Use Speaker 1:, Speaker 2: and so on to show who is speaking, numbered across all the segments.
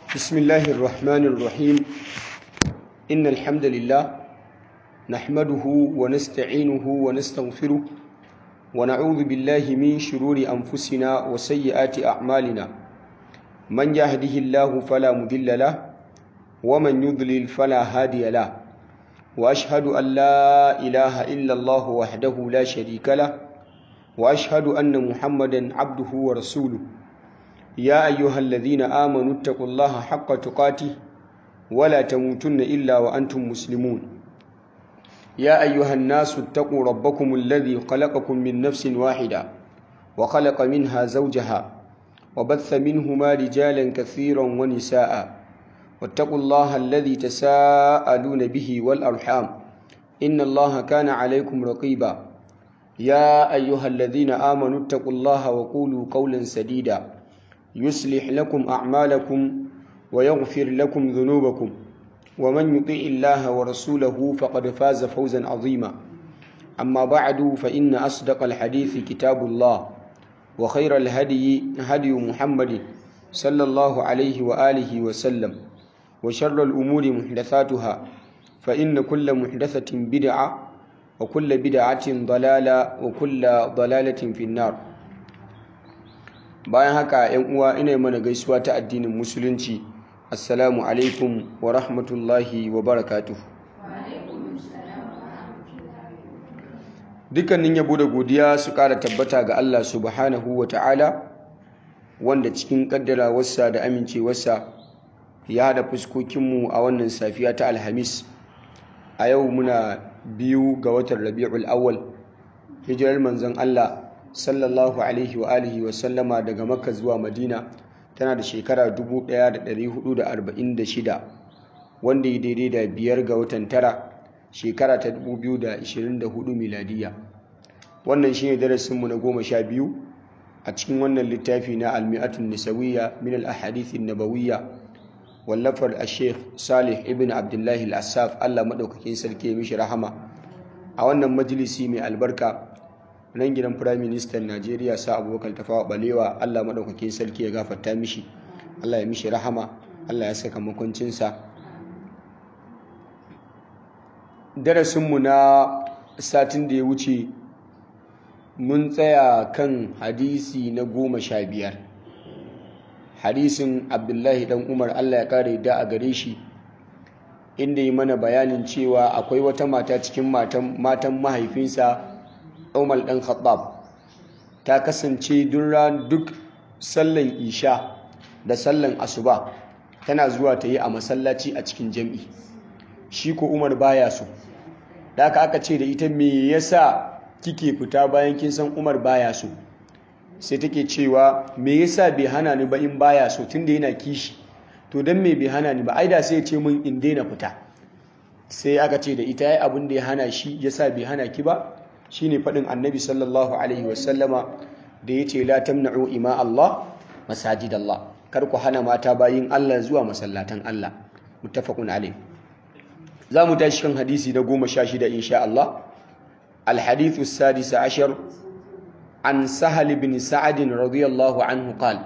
Speaker 1: بسم الله الرحمن الرحيم إن الحمد لله نحمده ونستعينه ونستغفره ونعوذ بالله من شرور أنفسنا وسيئات أعمالنا من يهده الله فلا مضل له ومن يضلل فلا هادي له وأشهد أن لا إله إلا الله وحده لا شريك له وأشهد أن محمدا عبده ورسوله يا أيها الذين آمنوا اتقوا الله حق تقاته ولا تموتن إلا وأنتم مسلمون يا أيها الناس اتقوا ربكم الذي خلقكم من نفس واحدة وخلق منها زوجها وبث منهما رجالا كثيرا ونساء واتقوا الله الذي تساءلون به والأرحام إن الله كان عليكم رقيبا يا أيها الذين آمنوا اتقوا الله وقولوا قولا سديدا يصلح لكم أعمالكم ويغفر لكم ذنوبكم ومن يطيع الله ورسوله فقد فاز فوزا عظيما أما بعد فإن أصدق الحديث كتاب الله وخير الهدي هدي محمد صلى الله عليه وآله وسلم وشر الأمور محدثاتها فإن كل محدثة بدعة وكل بدعة ضلالة وكل ضلالة في النار bayan haka yan uwa ina mana gaisuwa ta addinin musulunci assalamu alaikum wa rahmatullahi wa barakatuh dukkanin yabo da godiya su kara tabbata ga Allah subhanahu wa ta'ala wanda cikin kaddarawarsa da amincewarsa ya hada fuskokinmu a wannan safiya ta alhamis a yau muna biyu ga watan rabi'ul awwal hijirar manzon Allah sallallahu alaihi wa alihi wa sallama daga makka zuwa madina tana da shekara 1446 wanda ya daidai da biyar ga watan tara shekara ta 2024 miladiya wannan shine darasinmu na goma sha biyu a cikin wannan littafi na almi'atun nisawiyya min al-ahadithin nabawiyya wallafar a-sheikh salih ibn abdullahi al-assaf allah maɗaukakin sarki mishi rahama a wannan majalisi mai albarka nan gidan firayim ministan najeriya sa abubakar tafawa balewa allah maɗaukakin sarki ya gafarta mishi allah ya mishi rahama allah ya saka makwancinsa darasinmu na satin da ya wuce mun tsaya kan hadisi na goma sha biyar hadisin abdullahi dan umar allah ya kare da a gare shi inda yi mana bayanin cewa akwai wata mata cikin matan mahaifinsa umar dan khattab ta kasance duk sallan isha da sallan asuba tana zuwa ta yi a masallaci a cikin jam'i shi ko umar baya so da aka aka ce da ita me yasa kike fita bayan kin san umar baya so sai take cewa me yasa bai hana ni ba in baya so tunda yana kishi to dan me bai hana ni ba ai da sai ya ce min in daina fita sai aka ce da ita yayi abin da ya hana shi yasa bai hana ki ba shine fadin annabi sallallahu alaihi wasallama da yace la tamna'u ima Allah masajid Allah kar ku hana mata bayin Allah zuwa masallatan Allah muttafaqun alaihi za mu tashi kan hadisi na goma sha shida insha Allah الحديث السادس عشر عن سهل بن سعد رضي الله عنه قال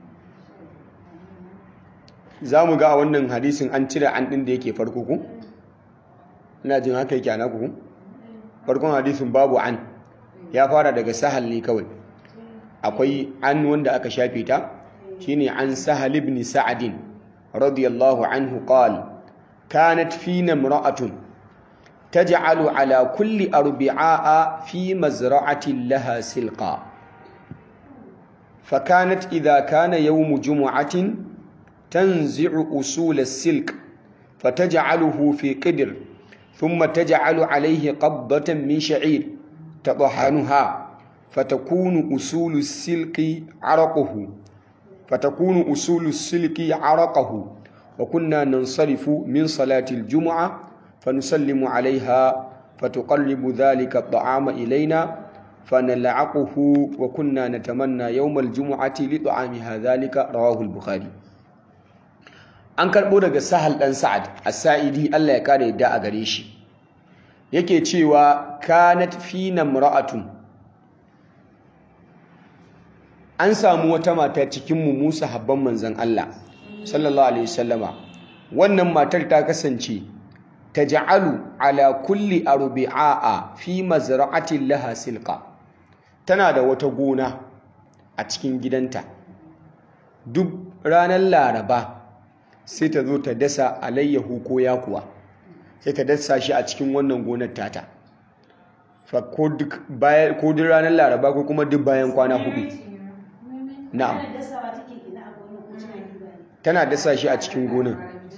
Speaker 1: zamu ga wannan hadisin an cire an din da yake farko ku ina jin haka yake ana ku farkon hadisin babu an ya fara daga sahal ne kawai akwai an wanda aka shafe ta shine an sahal ibn sa'd radiyallahu anhu qala kanat fina imra'atun تجعل على كل أربعاء في مزرعة لها سلقا فكانت إذا كان يوم جمعة تنزع أصول السلك فتجعله في قدر ثم تجعل عليه قبضة من شعير تطحنها فتكون أصول السلك عرقه فتكون أصول السلك عرقه وكنا ننصرف من صلاة الجمعة فنسلم عليها فتقرب ذلك الطعام إلينا فنلعقه وكنا نتمنى يوم الجمعة لطعامها ذلك رواه البخاري an karɓo daga sahal ɗan sa'ad as-sa'idi Allah ya kare da a gare shi yake cewa kanat fina mra'atun an samu wata mata cikin mu Musa habban manzon Allah sallallahu alaihi wasallama wannan matar ta kasance taj'alu ala kulli arbi'a fi mazra'atin laha silqa tana da wata gona a cikin gidanta duk ranar laraba sai ta zo ta dasa alayyahu ko yakuwa sai ta dasa shi a cikin wannan gonar tata ko duk ranar laraba ko kuma duk bayan kwana hudu na'am tana dasa shi a cikin gonar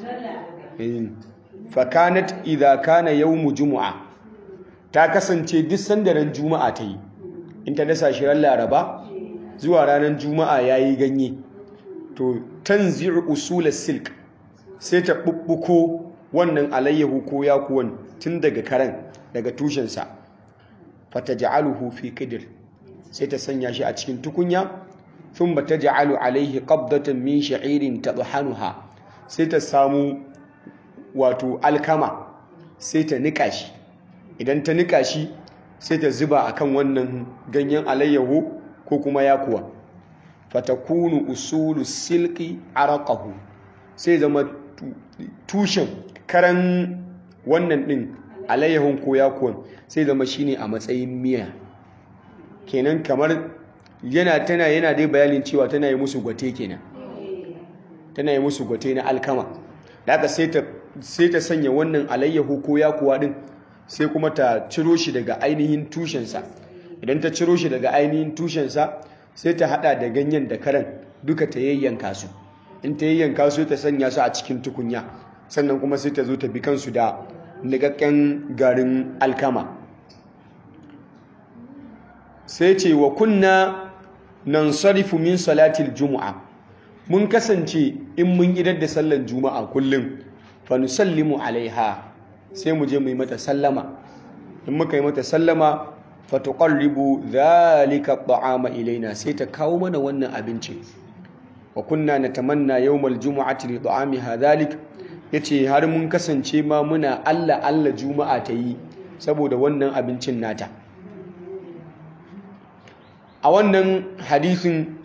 Speaker 1: fakanat idha kana yawmu jumu'a ta kasance duk sandaran juma'a ta yi in ta dasa shi ran laraba zuwa ranar juma'a yayi ganye to tanzi'u usul silk sai ta bubbuko wannan alayyahu ko yakuwan tun daga karen daga tushensa fataj'aluhu fi qidr sai ta sanya shi a cikin tukunya thumma taj'alu alayhi qabdatan min sha'irin tadhanuha sai ta samu wato alkama sai ta nika shi idan ta nika shi sai ta zuba akan wannan ganyen alayyahu ko kuma yakuwa fatakunu usulu silki araqahu sai zama tushen karan wannan din alayyahun ko yakuwan sai zama shine a matsayin miya kenan kamar yana tana yana dai bayanin cewa tana yi musu gwate kenan tana yi musu gwate na alkama daga sai ta sai ta sanya wannan alayyahu ko yakuwa din sai kuma ta ciro shi daga ainihin tushensa idan ta ciro shi daga ainihin tushensa sai ta hada da ganyen da karan duka ta yayyanka su in ta yayyanka su ta sanya su a cikin tukunya sannan kuma sai ta zo ta bi kansu da nikakken garin alkama sai ce wa kunna nan sarifu min salatil juma'a mun kasance in mun idar da sallan juma'a kullum fa nusallimu alaiha sai mu je mu yi mata sallama in muka yi mata sallama fa tuqarribu dhalika at'ama ilaina sai ta kawo mana wannan abinci wa kunna natamanna yawmal jumu'ati li ta'amiha dhalik yace har mun kasance ma muna Allah Allah juma'a ta yi saboda wannan abincin nata a wannan hadisin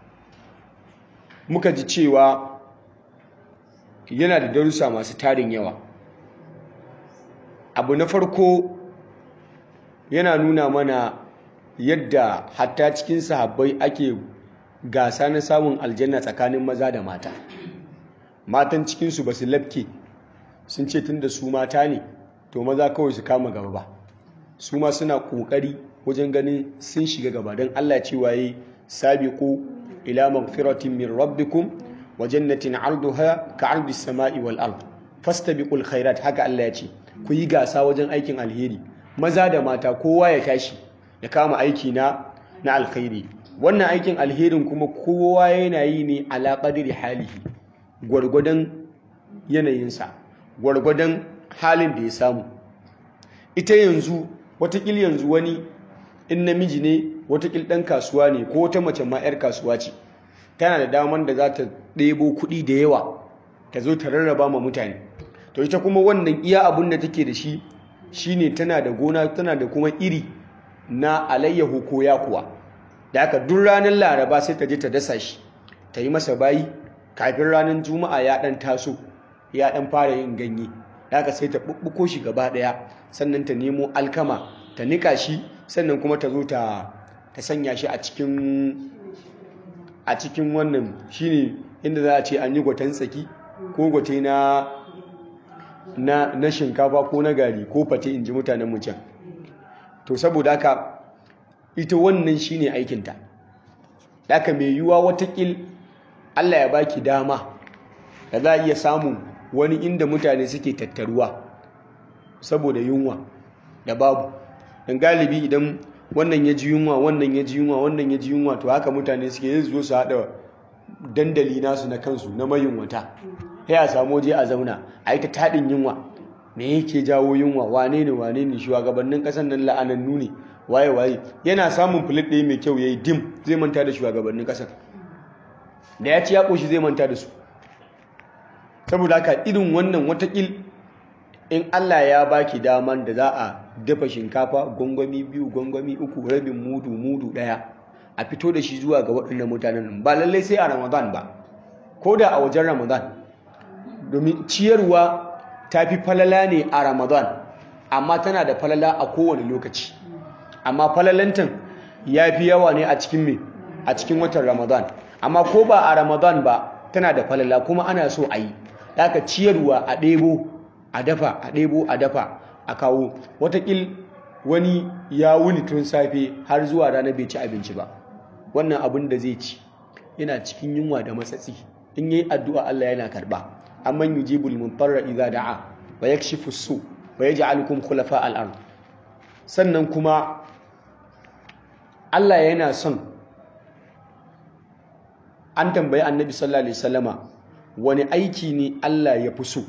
Speaker 1: muka ji cewa yana da darussa masu tarin yawa abu na farko yana nuna mana yadda hatta cikin sahabbai ake gasa na samun aljanna tsakanin maza da mata matan cikinsu ba su lafke sun ce tun da su mata ne to maza kawai su kama gaba ba su ma suna ƙoƙari wajen ganin sun shiga gaba don allah cewa yi sabiqu ila magfiratin min rabbikum wa jannatin arduha ka ardi samai wal ard fastabiqul khairat haka allah ya ce ku yi gasa wajen aikin alheri maza da mata kowa ya tashi ya kama aiki na na alkhairi wannan aikin alherin kuma kowa yana yi ne ala qadri halihi gwargwadon yanayinsa gwargwadon halin da ya samu ita yanzu watakil yanzu wani in namiji ne watakil ɗan kasuwa ne ko wata mace ma 'yar kasuwa ce tana da daman da za ta ɗebo kuɗi da yawa ta zo ta rarraba ma mutane to ita kuma wannan iya abin da take da shi shine tana da gona tana da kuma iri na alayyahu ko yakuwa da aka duk ranar laraba sai ta je ta dasa shi ta yi masa bayi kafin ranar juma'a ya ɗan taso ya ɗan fara yin ganye da aka sai ta ɓuɓɓuko shi gaba ɗaya sannan ta nemo alkama ta nika shi sannan kuma ta zo ta sanya shi a cikin a cikin wannan shine inda za a ce an yi gwatan tsaki ko gwate na na, na shinkafa ko na gari ko fate in ji mutanen mu can to saboda haka ita wannan shine aikinta haka mai yiwuwa watakil Allah ya baki dama da za a iya samun wani inda mutane suke tattaruwa saboda yunwa da babu dan galibi idan wannan ya ji yunwa wannan ya ji yunwa wannan ya ji yunwa to haka mutane suke yin zo su haɗa dandali nasu na kansu na mayunwata sai a samu waje a zauna a yi ta taɗin yunwa me yake jawo yunwa wane ne wane ne shugabannin ƙasar nan la'anannu ne waye waye yana samun filit ɗaya mai kyau ya yi dim zai manta da shugabannin ƙasar da ya ci ya ƙoshi zai manta da su saboda haka irin wannan watakil in Allah ya baki daman da za a dafa shinkafa gwangwami biyu gwangwami uku rabin mudu mudu ɗaya a fito da shi zuwa ga waɗannan mutanen ba lallai sai a ramadan ba ko da a wajen ramadan domin ciyarwa ta fi falala ne a ramadan amma tana da falala a kowane lokaci amma falalantan ya fi yawa ne a cikin me a cikin watan ramadan amma ko ba a ramadan ba tana da falala kuma ana so a yi daga ciyarwa a ɗebo a dafa a ɗebo a dafa a kawo watakil wani ya wuni tun safe har zuwa rana bai ci abinci ba wannan abin da zai ci yana cikin yunwa da matsatsi in yi addu'a Allah yana karba amman yujibul muntarra idza da'a wa yakshifu su wa yaj'alukum khulafa al-ard sannan kuma Allah yana son an tambayi annabi sallallahu alaihi wasallama wani aiki ne Allah ya fi so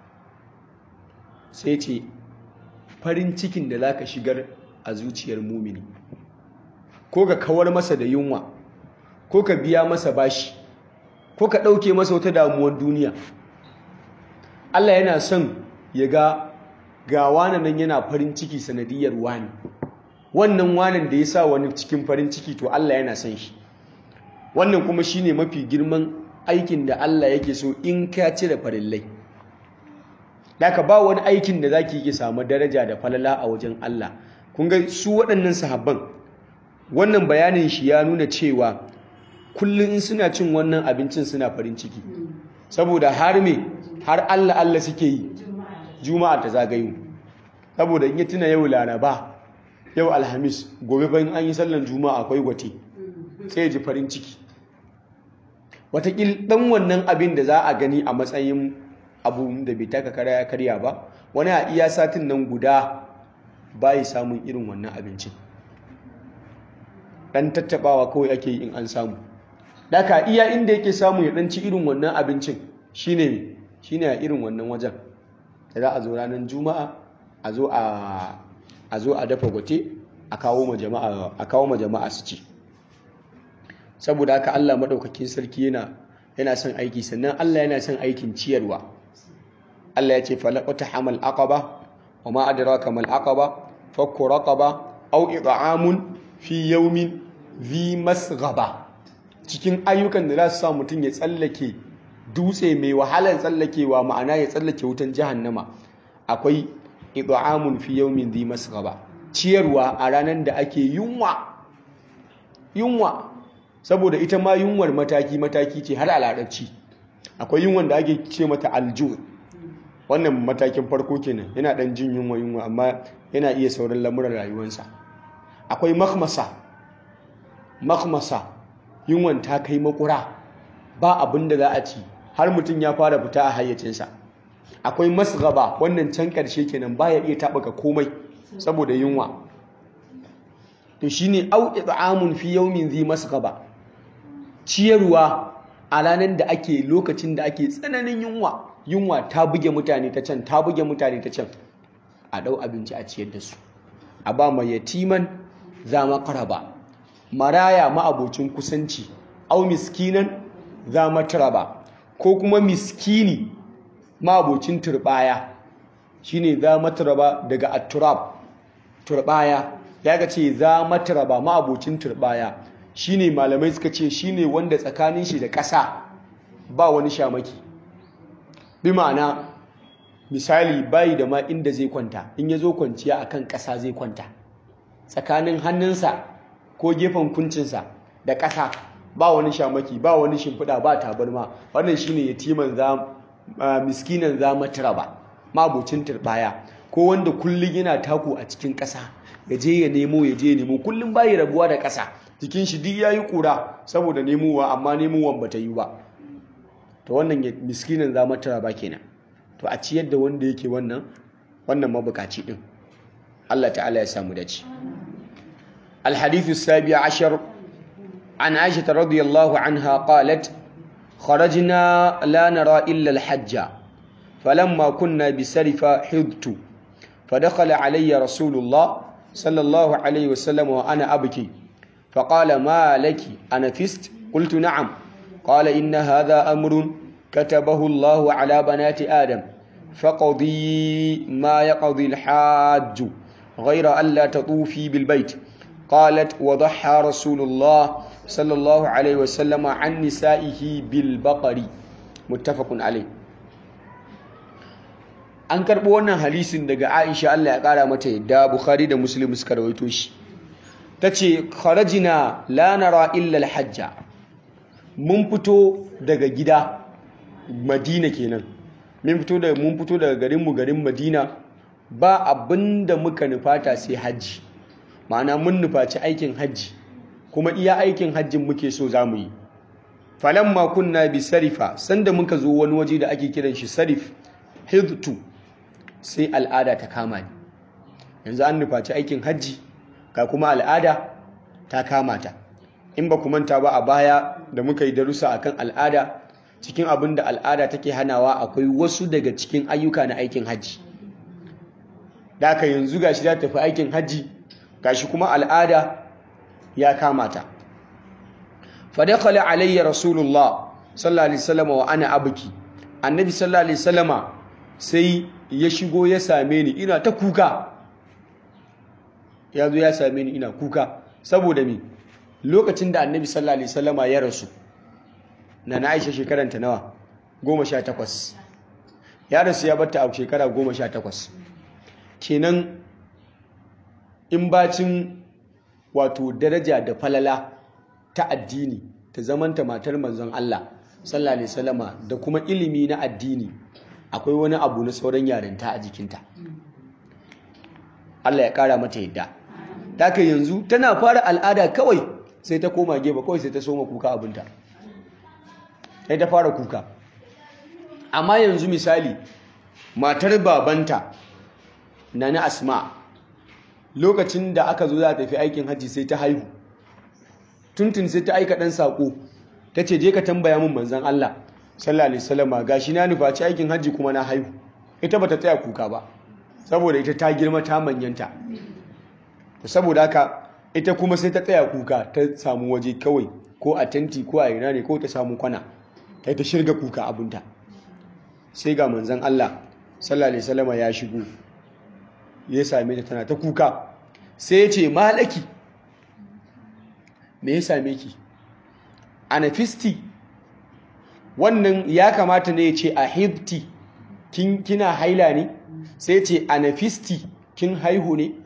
Speaker 1: sai ce farin cikin da zaka shigar a zuciyar mumini ko ka kawar masa da yunwa ko ka biya masa bashi ko ka ɗauke masa wata damuwar duniya Allah yana son ya ga ga wani nan yana farin ciki sanadiyar wani wannan wanan da ya sa wani cikin farin ciki to Allah yana son shi wannan kuma shine mafi girman aikin da Allah yake so in ka cire farillai Daka ba wani aikin da zaki yi samu daraja da falala a wajen Allah kun ga su waɗannan sahabban wannan bayanin shi ya nuna cewa kullum in suna cin wannan abincin suna farin ciki saboda har me har Allah Allah suke yi juma'a ta zagayo saboda in ya tuna yau laraba yau alhamis gobe bayan an yi sallan juma'a akwai gwate sai ya ji farin ciki watakil dan wannan abin da za a gani a matsayin abu da bai taka karya karya ba wani a iya satin nan guda bayi samun irin wannan abincin dan tattabawa kawai ake yi in an samu daka iya inda yake samu ya dan ci irin wannan abincin shine shine a irin wannan wajen da za a zo ranar juma'a a zo a a zo a dafa gwate a kawo ma jama'a a kawo ma jama'a su ci saboda haka Allah madaukakin sarki yana yana son aiki sannan Allah yana son aikin ciyarwa Allah ya ce falaqata hamal aqaba wa ma adraka mal aqaba fakku raqaba aw it'amun fi yawmin dhi masghaba cikin ayyukan da za su sa mutum ya tsallake dutse mai wahalar tsallakewa ma'ana ya tsallake wutan jahannama akwai it'amun fi yawmin dhi masghaba ciyarwa a ranar da ake yunwa yunwa saboda ita ma yunwar mataki mataki ce har a larabci akwai yunwan da ake ce mata aljur wannan matakin farko kenan yana dan jin yunwa yunwa amma yana iya sauran lamuran rayuwarsa akwai makhmasa makhmasa yunwan ta kai makura ba abin da za a ci har mutum ya fara fita a hayyacinsa akwai masgaba wannan can ƙarshe kenan baya iya taɓaka komai saboda yunwa to shine au it'amun fi yawmin zi masgaba ciyarwa a ranar da ake lokacin da ake tsananin yunwa yunwa ta buge mutane ta can ta buge mutane ta can a ɗau abinci a ciyar da su a ba mai yatiman za makaraba maraya ma'abocin kusanci au miskinan za mataraba ko kuma miskini ma'abocin turbaya shine za mataraba daga atturab turbaya ya ga ce za mataraba ma'abocin turbaya shine malamai suka ce shine wanda tsakanin shi da ƙasa ba wani shamaki bi ma'ana misali bayi da ma inda zai kwanta in ya zo kwanciya akan ƙasa zai kwanta tsakanin hannunsa ko gefen kuncinsa da ƙasa ba wani shamaki ba wani shimfiɗa ba tabarma wannan shine yatiman za miskinan za matraba mabocin turbaya ko wanda kullum yana taku a cikin ƙasa ya je ya nemo ya je ya nemo kullum bayi rabuwa da ƙasa jikin shi duk yayi kura saboda nemowa amma nemowan bata yi ba to wannan miskinan za matraba kenan to a ciyar da wanda yake wannan wannan mabukaci din Allah ta'ala ya samu dace الحديث السابع عشر عن عائشة رضي الله عنها قالت خرجنا لا نرى إلا الحج فلما كنا بسرف حضت فدخل علي رسول الله صلى الله عليه وسلم وأنا أبكي فقال ما لك أنا فست قلت نعم قال إن هذا أمر كتبه الله على بنات آدم فقضي ما يقضي الحاج غير ألا تطوفي بالبيت قالت وضحى رسول الله صلى الله عليه وسلم عن نسائه بالبقر muttafaqun alai an karɓo wannan hadisin daga Aisha Allah ya ƙara mata yadda Bukhari da Muslim suka rawaito shi tace kharajina la nara illa al-hajja mun fito daga gida Madina kenan mun fito daga mun fito daga garin mu garin Madina ba abinda muka nufata sai haji ma'ana mun nufaci aikin haji kuma iya aikin hajjin muke so zamu yi falamma kunna bi sarifa sanda muka zo wani waje da ake kiran shi sarif hidtu sai al'ada ta kama ni yanzu an nufaci aikin hajji ga kuma al'ada ta kama ta in ba ku manta ba a baya da muka yi darussa akan al'ada cikin abin da al'ada take hanawa akwai wasu daga cikin ayyuka na aikin hajji da aka yanzu gashi za ta fi aikin hajji gashi kuma al'ada ya kama ta fadakala alayya rasulullah sallallahu alaihi wasallam wa ana abki annabi sallallahu alaihi wasallama sai ya shigo ya same ni ina ta kuka ya zo ya same ni ina kuka saboda me lokacin da annabi sallallahu alaihi wasallama ya rasu na na aisha shekaranta nawa goma sha takwas ya rasu ya batta a shekara goma sha takwas kenan in bacin wato daraja da falala ta addini ta zamanta matar manzon Allah sallallahu alaihi wasallama da kuma ilimi na addini akwai wani abu na sauran yarinta a jikinta Allah ya kara mata yadda daga yanzu tana fara al'ada kawai sai ta koma gefe kawai sai ta soma kuka abinta sai ta fara kuka amma yanzu misali matar babanta na na asma lokacin da aka zo za ta tafi aikin hajji sai ta haihu tuntun sai ta aika ɗan saƙo ta ce je ka tambaya min manzan Allah sallallahu alaihi wasallam gashi na nufaci aikin hajji kuma na haihu ita bata tsaya kuka ba saboda ita ta girma ta manyanta saboda haka ita kuma sai ta tsaya kuka ta samu waje kawai ko a tenti ko a ina ne ko ta samu kwana ta ta shirga kuka abinta sai ga manzan Allah sallallahu alaihi wasallam ya shigo ya same ta tana ta kuka sai ya ce malaki me ya same ki anafisti wannan ya kamata ne ya ce a hibti kina haila ne sai ce anafisti kin haihu ne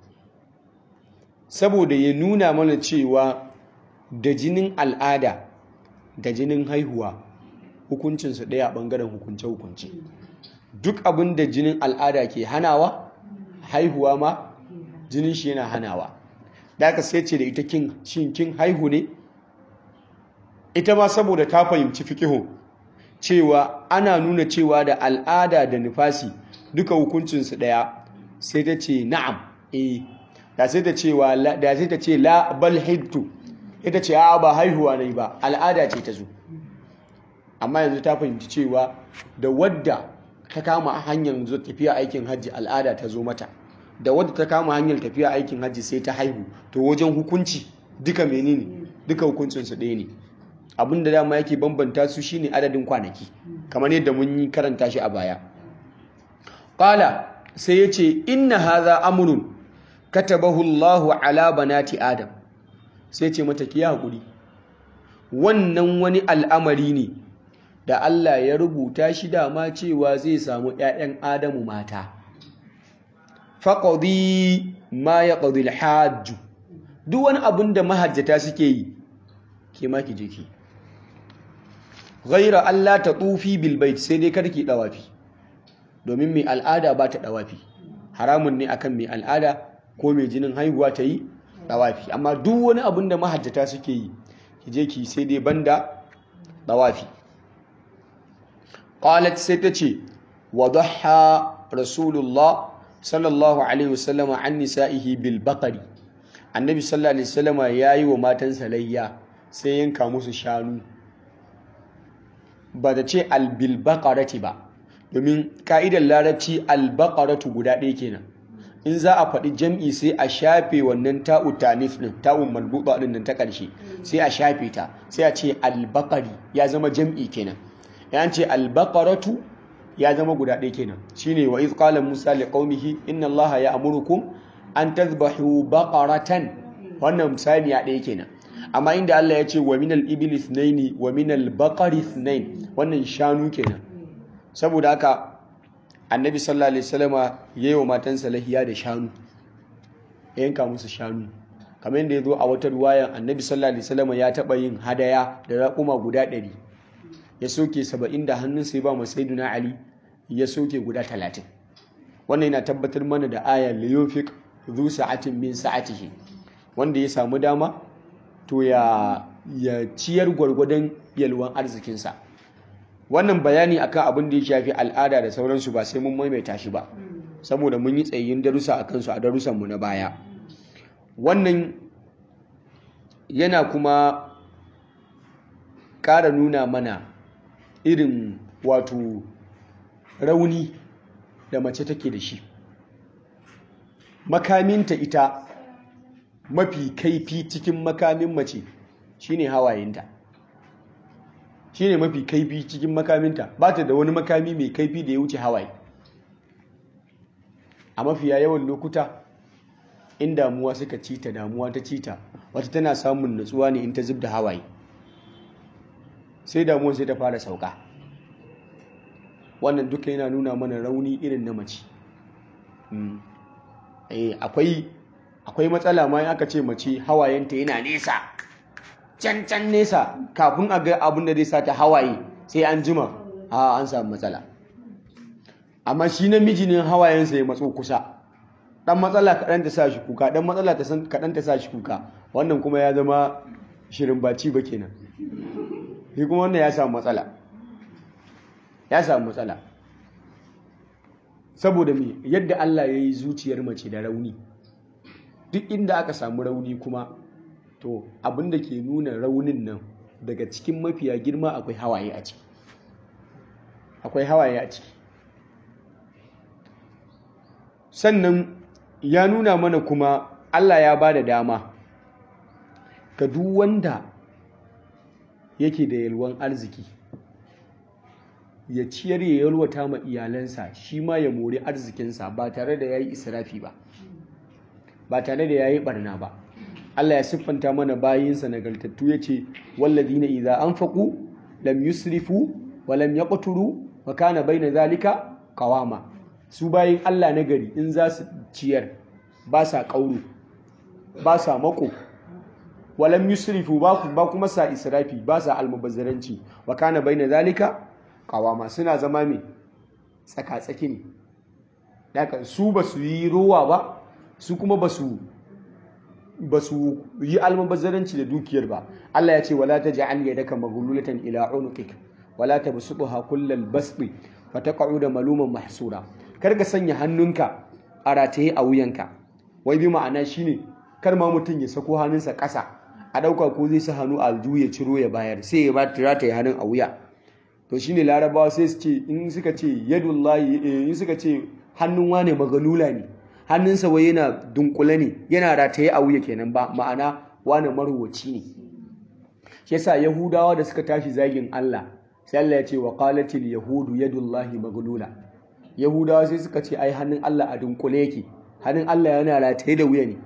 Speaker 1: saboda ya nuna mana cewa da jinin al'ada da jinin haihuwa hukuncinsu ɗaya a ɓangaren hukunce-hukunce duk abin da jinin al'ada ke hanawa haihuwa ma jinin shi yana hanawa da aka sai ce da ita kin haihu ne ita ma saboda ta fahimci fikihun cewa ana nuna cewa da al'ada da nufasi duka hukuncinsu ɗaya sai ta ce na'am eh da sai ta cewa da sai ta ce la bal hidtu ita ce a ba haihuwa ne ba al'ada ce ta zo amma yanzu ta fahimci cewa da wadda ta kama hanyar zo tafiya aikin hajji al'ada ta zo mata da wadda ta kama hanyar tafiya aikin hajji sai ta haihu to wajen hukunci duka menene duka hukuncinsu ɗaya ne abin da dama yake bambanta su shine adadin kwanaki kamar yadda mun yi karanta shi a baya qala sai yace inna hadha amrun katabahu Allahu ala banati adam sai ce mata ki hakuri wannan wani al'amari ne da Allah ya rubuta shi dama cewa zai samu ƴaƴan Adamu mata faqadi ma yaqdi al-hajj duk wani abin da mahajjata suke yi ke ma ki je ki ghaira Allah ta tufi bil bait sai dai kada ki dawafi domin mai al'ada ba ta dawafi haramun ne akan mai al'ada ko mai jinin haihuwa ta yi dawafi amma duk wani abin da mahajjata suke yi ki je ki sai dai banda dawafi qalat sai ta ce wadaha rasulullah sallallahu alaihi wasallam an nisa'ihi bil baqari annabi sallallahu alaihi wasallam yayi wa matansa layya sai yanka musu shanu ba da ce albilbaƙarati ba domin ka'idar larabci albaƙaratu guda ɗaya kenan in za a faɗi jam'i sai a shafe wannan ta'u tanif ɗin ta'un malbuɗa ɗin nan ta ƙarshe sai a shafe ta sai a ce albaƙari ya zama jam'i kenan ya ce albaƙaratu ya zama guda ɗaya kenan shine wa iz qala musa li qaumihi inna allaha ya'murukum an tadhbahu baqaratan wannan misali ya ɗaya kenan amma inda Allah ya ce wa minal ibli ithnaini wa minal baqari ithnain wannan shanu kenan saboda haka annabi sallallahu alaihi wasallama yayi wa matansa lahiya da shanu ya yanka musu shanu kamar yadda ya zo a wata ruwayan annabi sallallahu alaihi wasallama ya taba yin hadaya da raƙuma guda ɗari ya soke saba'in da hannun sai ba masaiduna ali ya soke guda talatin wannan yana tabbatar mana da aya liyofik zu sa'atin min sa'atihi wanda ya samu dama to ya ya ciyar gwargwadon yalwan arzikinsa wannan bayani akan abin da ya shafi al'ada da sauransu ba sai mun maimaita shi ba saboda mun yi tsayin darussa a kansu a darussanmu na baya wannan yana kuma ƙara nuna mana irin wato rauni da mace take da shi makaminta ita mafi kaifi cikin makamin mace shine hawayenta shine mafi kaifi cikin makaminta ba ta da wani makami mai kaifi da ya wuce hawaye a mafiya yawan lokuta in damuwa suka cita damuwa ta cita wata tana samun natsuwa ne in ta zub da hawaye sai damuwa sai ta fara sauka wannan duka yana nuna mana rauni irin na mace akwai matsala ma aka ce mace hawayenta yana nesa can can nesa kafin a ga abin da zai sa ta hawaye sai an jima a an samu matsala amma shi namiji ne hawayensa ya matso kusa dan matsala kaɗan ta sa shi kuka dan matsala kaɗan ta sa shi kuka wannan kuma ya zama shirin baci ba kenan shi kuma wannan ya samu matsala ya samu matsala saboda me yadda Allah ya yi zuciyar mace da rauni duk inda aka samu rauni kuma to abin da ke nuna raunin nan daga cikin mafiya girma akwai hawaye a ciki akwai hawaye a ciki sannan ya nuna mana kuma Allah ya ba da dama ga duk wanda yake da yalwan arziki ya ciyar ya yalwata ma iyalansa shi ma ya mori arzikinsa ba tare da ya yi israfi ba ba tare da ya yi barna ba Allah ya siffanta mana bayinsa nagartattu ya ce walladina idza anfaqu lam yusrifu wa lam yaqturu wa kana baina zalika qawama su bayin Allah na gari in za su ciyar ba sa kauro ba sa mako wa lam yusrifu ba kuma sa israfi ba sa almubazzaranci wa kana baina zalika qawama suna zama me tsaka-tsaki ne daga su ba su yi rowa ba su kuma ba su ba su yi almubazzaranci da dukiyar ba Allah ya ce wala taj'al yadaka maghlulatan ila unuqik wala tabsutha kullal basbi fataq'uda maluman mahsura kar ka sanya hannunka a rataye a wuyanka wai bi ma'ana shine kar ma mutum ya sako hannunsa ƙasa a ɗauka ko zai sa hannu a aljihu ya ciro ya bayar sai ya ba rataye hannun a wuya to shine larabawa sai su ce in suka ce yadullahi in suka ce hannun wane magalula ne hannunsa wai yana dunkule ne yana rataye a wuya kenan ba ma'ana wane marwaci ne shi yasa yahudawa da suka tashi zagin Allah sai Allah ya ce wa qalatil yahudu yadullahi maglula yahudawa sai suka ce ai hannun Allah a dunkule yake hannun Allah yana rataye da wuya ne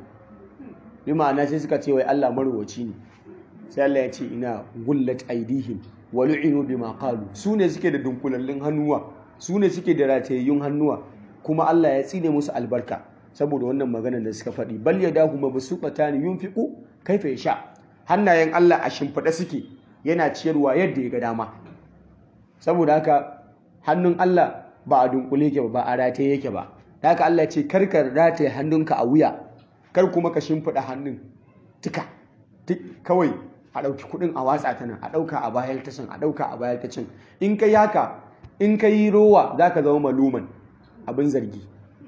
Speaker 1: bi ma'ana sai suka ce wai Allah marwaci ne sai Allah ya ce ina gullat aidihim wa lu'inu bima qalu su ne suke da dunkulallun hannuwa su ne suke da ratayayyun hannuwa kuma Allah ya tsine musu albarka saboda wannan maganar da suka faɗi bal yadahu mabsuqatan yunfiqu kaifa yasha hannayen Allah a shimfiɗa suke yana ciyarwa yadda ya ga dama saboda haka hannun Allah ba a dunkule yake ba ba a rataye yake ba haka Allah ce karkar rataye hannunka a wuya kar kuma ka shimfiɗa hannun tuka kawai a ɗauki kuɗin a watsa ta nan a ɗauka a bayar ta can a ɗauka a bayar ta can in ka yi haka in ka yi rowa za ka zama maluman abin zargi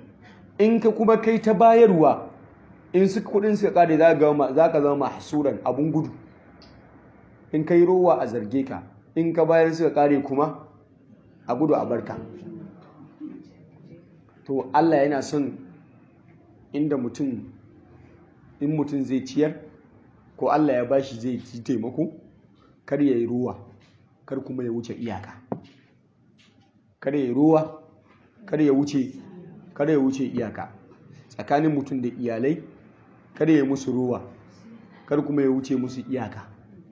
Speaker 1: in ka kuma kai ta bayarwa in su kuɗin suka ƙare za ka zama mahsuran abin gudu in ka yi rowa a zarge ka in ka bayar suka ƙare kuma a gudu a barka to Allah yana son inda mutum in mutum zai ciyar ko Allah ya bashi zai ci taimako kar ya yi ruwa kar kuma ya wuce iyaka kar ya yi ruwa kar ya wuce kar ya wuce iyaka tsakanin mutum da iyalai kar ya yi musu ruwa kar kuma ya wuce musu iyaka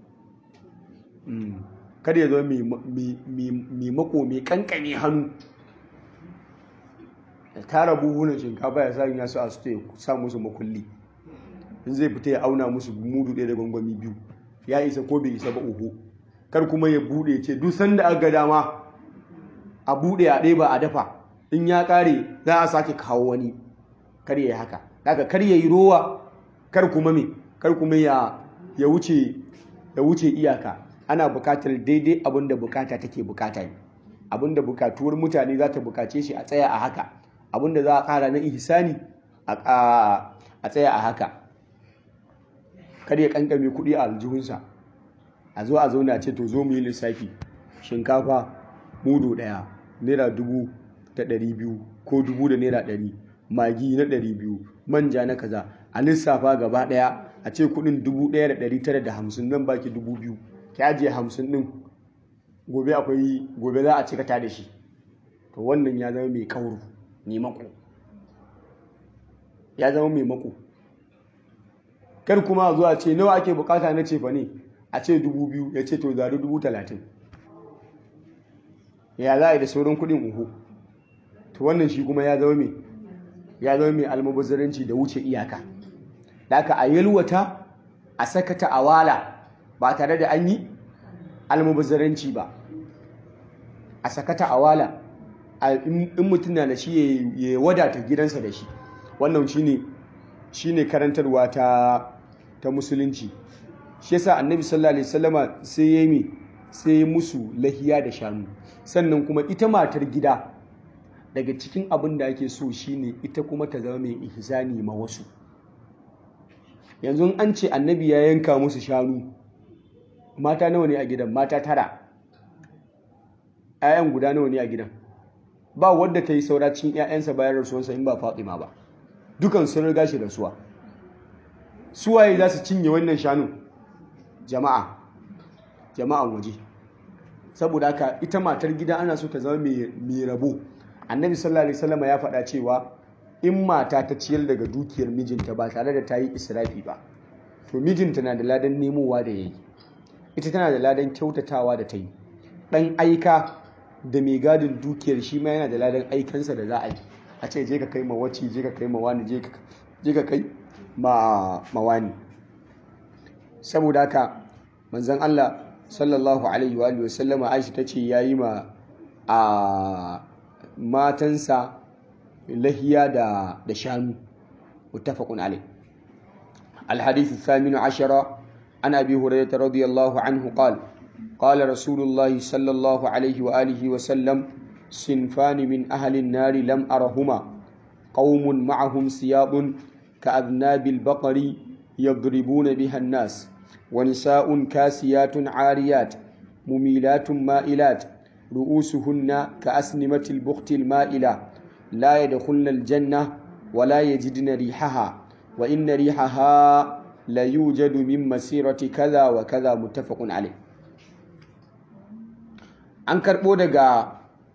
Speaker 1: kada ya zo mai mako mai kankane hannu ya tara buhunan shinkafa ya sanya su a su ya sa musu makulli in zai fita ya auna musu mudu ɗaya da gwangwami biyu ya isa ko bai isa ba uku kar kuma ya buɗe ce duk sanda aka dama a buɗe a ɗaya ba a dafa in ya ƙare za a sake kawo wani kar ya yi haka daga kar ya yi rowa kar kuma me kar kuma ya wuce ya wuce iyaka ana bukatar daidai abin da bukata take bukata ne abin da bukatuwar mutane za ta bukace shi a tsaya a haka abin da za a kara na ihsani a tsaya a haka kar ya kankame kuɗi a aljihunsa a zo a zauna ce to zo mu yi lissafi shinkafa mudu ɗaya naira dubu da ɗari biyu ko dubu da naira ɗari magi na ɗari biyu manja na kaza a lissafa gaba ɗaya a ce kuɗin dubu ɗaya da ɗari tara da hamsin nan baki dubu biyu ki ajiye hamsin ɗin gobe akwai gobe za a cika ta da shi to wannan ya zama mai kauru mai mako ya zama mai mako kar kuma a zuwa ce nawa ake bukata na cefa ne a ce dubu biyu ya ce to zari dubu talatin ya za a yi da sauran kuɗin uku to wannan shi kuma ya zama mai ya zama mai almubazzaranci da wuce iyaka da aka a yalwata a sakata a wala ba tare da an yi almubazzaranci ba a sakata a wala in mutum na da shi ya wadata gidansa da shi wannan shine shine karantarwa ta ta musulunci shi yasa annabi sallallahu alaihi wasallama sai ya yi sai ya musu lahiya da shanu sannan kuma ita matar gida daga cikin abin da ake so shine ita kuma ta zama mai ihsani ma wasu yanzu an ce annabi ya yanka musu shanu mata nawa ne a gidan mata tara ‘ya'yan guda nawa ne a gidan ba wadda ta yi saura cikin ‘ya'yansa bayan rasuwansa in ba fatima ba dukan sun riga shi rasuwa suwaye za su cinye wannan shanun jama'a jama'an waje saboda haka ita matar gida ana so ta zama mai rabo annabi sallallahu alaihi wasallam ya faɗa cewa in mata ta ciyar daga dukiyar mijinta ba tare da ta yi israfi ba to mijinta na da ladan nemowa da yayi ita tana da ladan kyautatawa da ta yi ɗan aika da mai gadin dukiyar shi ma yana da ladan aikansa da za a yi a ce je ka kai ma wacce je ka kai ma wani je ka kai ma wani saboda haka manzon Allah sallallahu alaihi wa sallama Aisha tace yayi ma a matansa lahiya da da shanu muttafaqun alai الحديث الثامن عشر عن أبي هريرة رضي الله عنه قال قال رسول الله صلى الله عليه وآله وسلم صنفان من أهل النار لم أرهما قوم معهم سياط كأذناب البقر يضربون بها الناس ونساء كاسيات عاريات مميلات مائلات رؤوسهن كأسنمة البخت المائلة لا يدخلن الجنة ولا يجدن ريحها وإن ريحها لا يوجد من مسيرة كذا وكذا متفق عليه an karɓo daga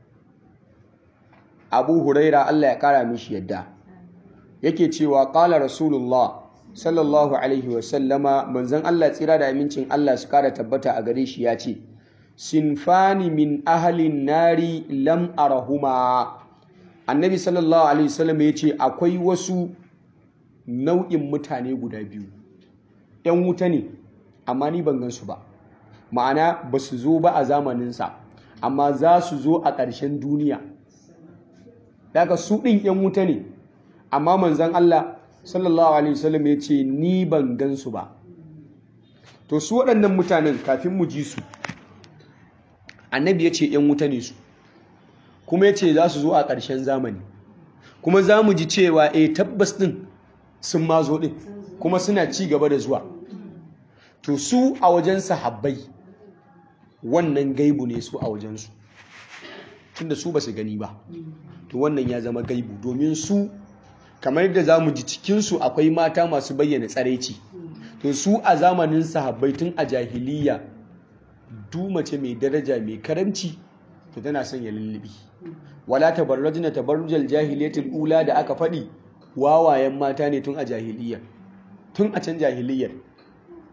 Speaker 1: abu huraira Allah ya ƙara mishi yadda yake cewa ƙala rasulullah sallallahu alaihi wasallama manzon Allah tsira da amincin Allah su ƙara tabbata a gare shi ya ce sinfani min ahalin nari lam arahuma annabi sallallahu alaihi wasallam ya ce akwai wasu nau'in mutane guda biyu ‘yan wuta ne amma ni ban gansu ba ma'ana ba su zo ba a zamaninsa amma za su zo a ƙarshen duniya daga su ɗin ‘yan wuta ne amma manzan Allah sallallahu alaihi wasallam ya ce ni ban gansu ba to su waɗannan mutanen kafin mu ji su annabi ya ce ‘yan wuta ne su kuma ya ce za su zo a ƙarshen zamani kuma za mu ji cewa e tabbas ɗin sun ma zo ɗin kuma suna ci gaba da zuwa to su a wajen sahabbai wannan gaibu ne su a wajensu tunda su ba su gani ba to wannan ya zama gaibu domin su kamar yadda za mu ji cikinsu akwai mata masu bayyana tsaraici to su a zamanin sahabbai tun a jahiliya mace mai daraja mai karamci to tana son ya lullubi wala tabarrajna tabarrujal jahiliyatul ula da aka faɗi wawayen mata ne tun a jahiliya tun a can jahiliyar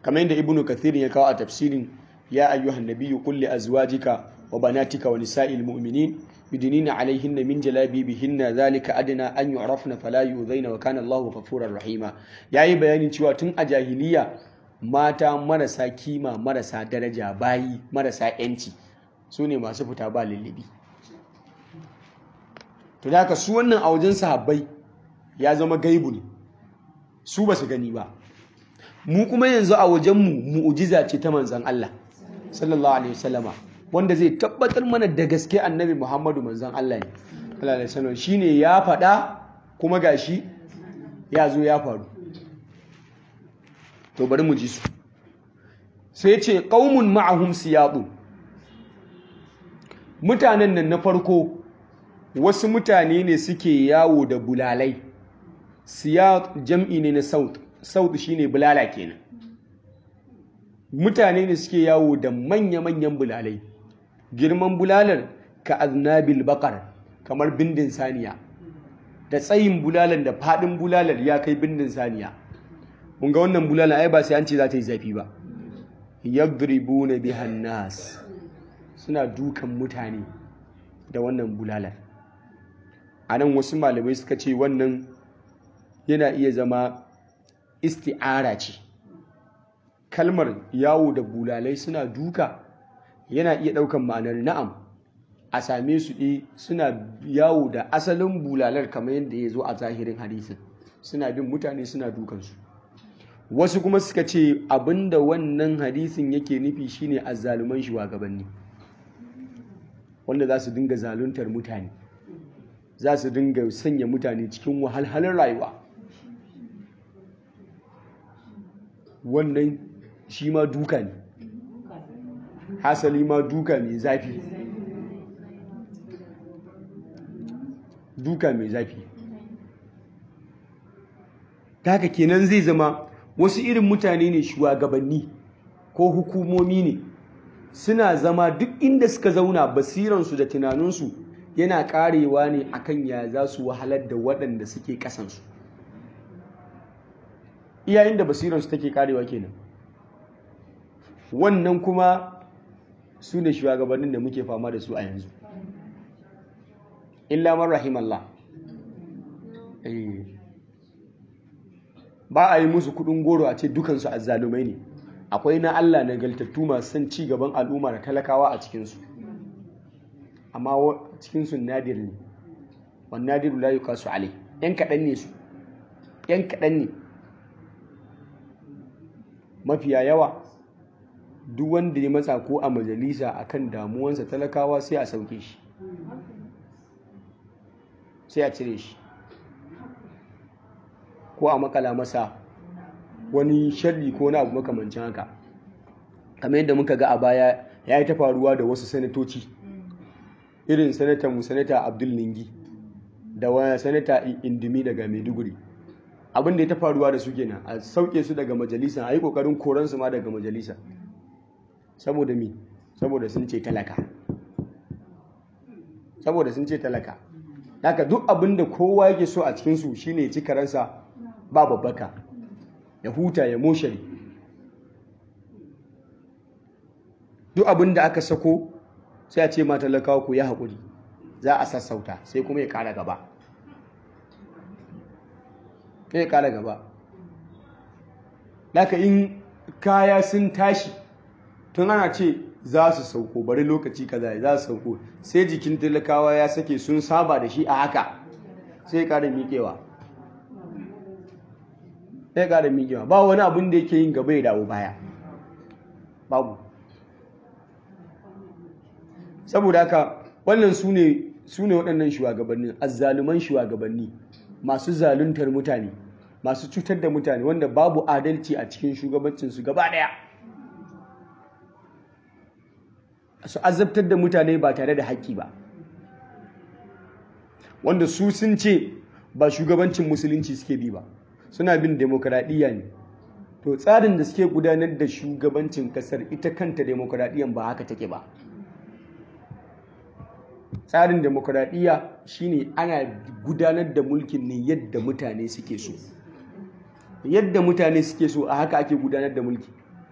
Speaker 1: kamar yadda ibnu kathir ya kawo a tafsirin ya ayyuhan nabiyyu qul li azwajika wa banatika wa nisa'il mu'minin yudnina alaihinna min jalabibihinna zalika adna an yu'rafna fala yu'dhaina wa kana Allahu ghafurur rahima yayi bayanin cewa tun a jahiliya mata marasa kima marasa daraja bayi marasa yanci su ne masu fita ba lullubi to da haka su wannan a wajen sahabbai ya zama gaibu ne su ba su gani ba mu kuma yanzu a wajenmu mu'ujiza ce ta manzan Allah sallallahu alaihi wasallama wanda zai tabbatar mana da gaske annabi Muhammadu manzan Allah ne sallallahu alaihi wasallam shine ya faɗa kuma gashi ya zo ya faru to bari mu ji su sai ce qaumun ma'ahum siyadu mutanen nan na farko wasu mutane ne suke yawo da bulalai siyad jam'i ne na saut saut shine bulala kenan mutane ne suke yawo da manya-manyan bulalai girman bulalar ka aznabil bakar kamar bindin saniya da tsayin bulalar da fadin bulalar ya kai bindin saniya mun ga wannan bulalar ai ba sai an ce za ta yi zafi ba yadribuna bihan nas suna dukan mutane da wannan bulalar a nan wasu malamai suka ce wannan yana iya zama isti'ara ce kalmar yawo da bulalai suna duka yana iya ɗaukan ma'anar na'am a same su ɗi suna yawo da asalin bulalar kamar yadda ya zo a zahirin hadisin suna bin mutane suna dukansu wasu kuma suka ce abinda wannan hadisin yake nufi shine azzaluman shugabanni wanda za su dinga zaluntar mutane za su dinga sanya mutane cikin wahalhalin rayuwa wannan shi ma duka ne hasali ma duka mai zafi duka mai zafi haka kenan zai zama wasu irin mutane ne shugabanni ko hukumomi ne suna zama duk inda suka zauna basiransu da tunaninsu yana karewa ne akan ya za su wahalar da waɗanda suke ƙasansu iyayen da basiransu take karewa kenan wannan kuma su ne shugabannin da muke fama da su a yanzu illa man rahimallah ba a yi musu kudin goro a ce dukansu azzalumai ne akwai na Allah nagaltattu masu son ci gaban al'umma da talakawa a cikinsu amma cikinsu nadir ne wani nadiru la yuqasu alai yan kaɗan ne su yan kaɗan ne mafiya yawa duk wanda ya matsa ko a majalisa akan damuwansa talakawa sai a sauke shi sai a cire shi ko a makala masa wani sharri ko na abu makamancin haka kamar yadda muka ga a baya ya yi ta faruwa da wasu sanatoci irin sanata mu sanata abdul ningi da wani sanata indimi daga maiduguri abin da ya ta faruwa da su kenan a sauke su daga majalisa a yi kokarin koransu ma daga majalisa saboda mi saboda sun ce talaka saboda sun ce talaka haka duk abin da kowa yake so a cikinsu shine ya ci karansa ba babbaka ya huta ya moshari duk abin da aka sako sai a ce ma talakawa ku ya haƙuri za a sassauta sai kuma ya ƙara gaba ya ƙara gaba haka in kaya sun tashi tun ana ce za su sauko bari lokaci kaza za su sauko sai jikin talakawa ya sake sun saba da shi a haka sai ƙara miƙewa sai ƙara miƙewa ba wani abin da yake yin gaba ya dawo baya babu saboda haka wannan su ne waɗannan shugabannin azzaluman shugabanni masu zaluntar mutane masu cutar da mutane wanda babu adalci a cikin shugabancinsu gaba ɗaya su azabtar da mutane ba tare da haƙƙi ba wanda su sun ce ba shugabancin musulunci suke bi ba suna bin demokradiyya ne to tsarin da suke gudanar da shugabancin kasar ita kanta demokradiyyan ba haka take ba tsarin demokradiyya shine ana gudanar da mulkin ne yadda mutane suke so yadda mutane suke so a haka ake gudanar da mulki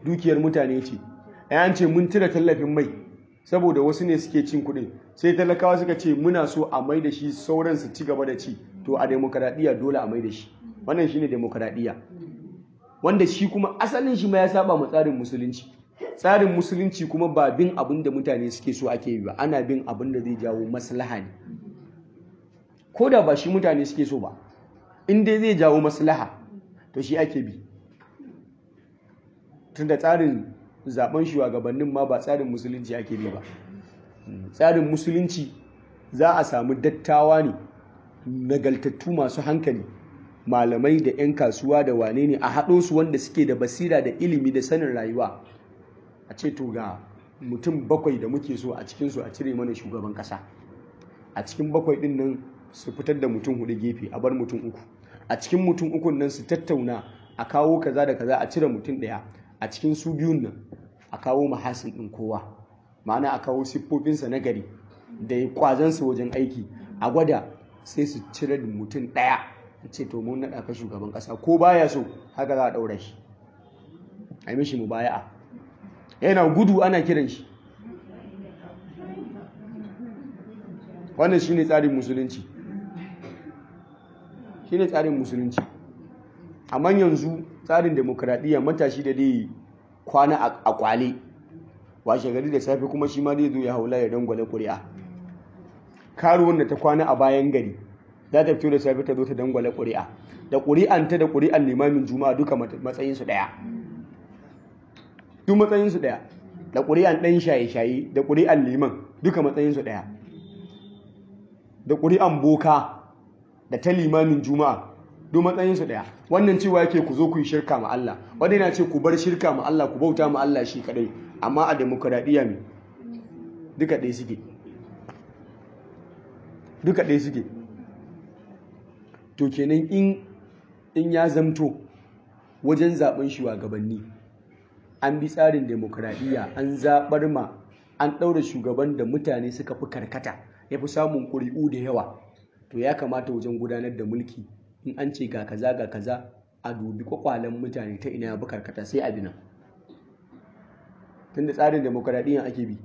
Speaker 1: dukiyar mutane ce an ce mun cire tallafin mai saboda wasu ne suke cin kuɗin sai talakawa suka ce muna so a mai da shi sauran su ci gaba da ci to a demokaradiyya dole a mai da shi wannan shine demokaradiyya wanda shi kuma asalin shi ma ya saba mu tsarin musulunci tsarin musulunci kuma ba bin abin da mutane suke so ake yi ba ana bin abin da zai jawo maslaha ne ko da ba shi mutane suke so ba in dai zai jawo maslaha to shi ake bi tunda tsarin zaben shugabannin ma ba tsarin musulunci ake bi ba tsarin musulunci za a samu dattawa ne nagaltattu masu hankali malamai da 'yan kasuwa da wane ne a haɗo su wanda suke da basira da ilimi da sanin rayuwa a ce to ga mutum bakwai da muke so a cikinsu a cire mana shugaban ƙasa a cikin bakwai ɗin nan su fitar da mutum hudu gefe a bar mutum uku a cikin mutum ukun nan su tattauna a kawo kaza da kaza a cire mutum ɗaya a cikin su biyun nan a kawo mahasin ɗin kowa ma'ana a kawo siffofinsa na gari da ya kwazansa wajen aiki a gwada sai su cire mutum ɗaya ce to mun naɗa ka shugaban ƙasa ko baya so haka za a ɗaura shi a yi mishi mubaya'a yana gudu ana kiran shi wannan shine tsarin musulunci shine tsarin musulunci amma yanzu tsarin demokradiyya matashi da dai kwana a kwale washe gari da safe kuma shi ma zai zo ya haula ya dangwale ƙuri'a karuwan da ta kwana a bayan gari za ta fito da safe ta zo ta dangwale ƙuri'a da ƙuri'anta da ƙuri'an limamin juma'a duka matsayinsu ɗaya duk matsayinsu ɗaya da ƙuri'an ɗan shaye-shaye da ƙuri'an liman duka matsayinsu ɗaya da ƙuri'an boka da ta limamin juma'a duk matsayinsu ɗaya wannan cewa yake ku zo ku yi shirka ma Allah wanda yana ce ku bar shirka ma Allah ku bauta ma Allah shi kadai amma a demokradiyya ne duka ɗaya suke duka ɗaya suke to kenan in in ya zamto wajen zaben shugabanni an bi tsarin demokradiyya an zaɓar ma an ɗaura shugaban da mutane suka fi karkata ya fi samun ƙuri'u da yawa to ya kamata wajen gudanar da mulki in an ce ga kaza ga kaza a dubi kwakwalen mutane ta ina ya fi karkata sai a bi nan tunda tsarin demokradiyya ake bi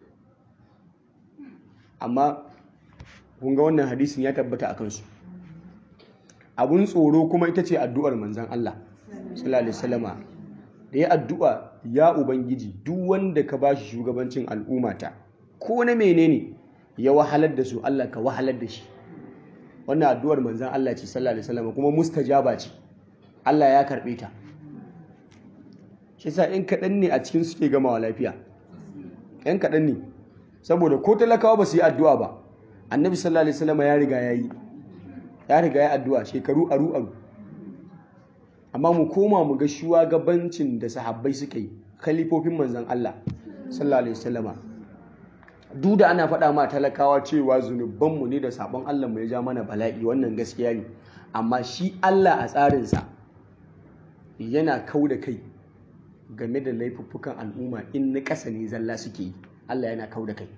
Speaker 1: amma kun ga wannan hadisin ya tabbata a kansu abun tsoro kuma ita ce addu'ar manzan Allah sallallahu alaihi wasallama da ya addu'a ya ubangiji duk wanda ka bashi shugabancin al'ummata ko na menene ya wahalar da su Allah ka wahalar da shi wannan addu'ar manzan Allah ce sallallahu alaihi wasallama kuma mustajaba ce Allah ya karbe ta shi sa in kaɗan ne a cikin suke gamawa lafiya ‘yan kaɗan ne saboda ko talakawa ba su yi addu'a ba annabi sallallahu alaihi wasallama ya riga ya yi ya riga ya addu'a shekaru aru aru amma mu koma mu ga shugabancin da sahabbai suka yi khalifofin manzan Allah sallallahu alaihi wasallama duk da ana faɗa ma talakawa cewa zunubanmu ne da sabon Allah mu ya ja mana bala'i wannan gaskiya ne amma shi Allah a tsarinsa yana kau da kai game da laifuffukan al'umma in na ƙasa ne zalla suke yi Allah yana kau da kai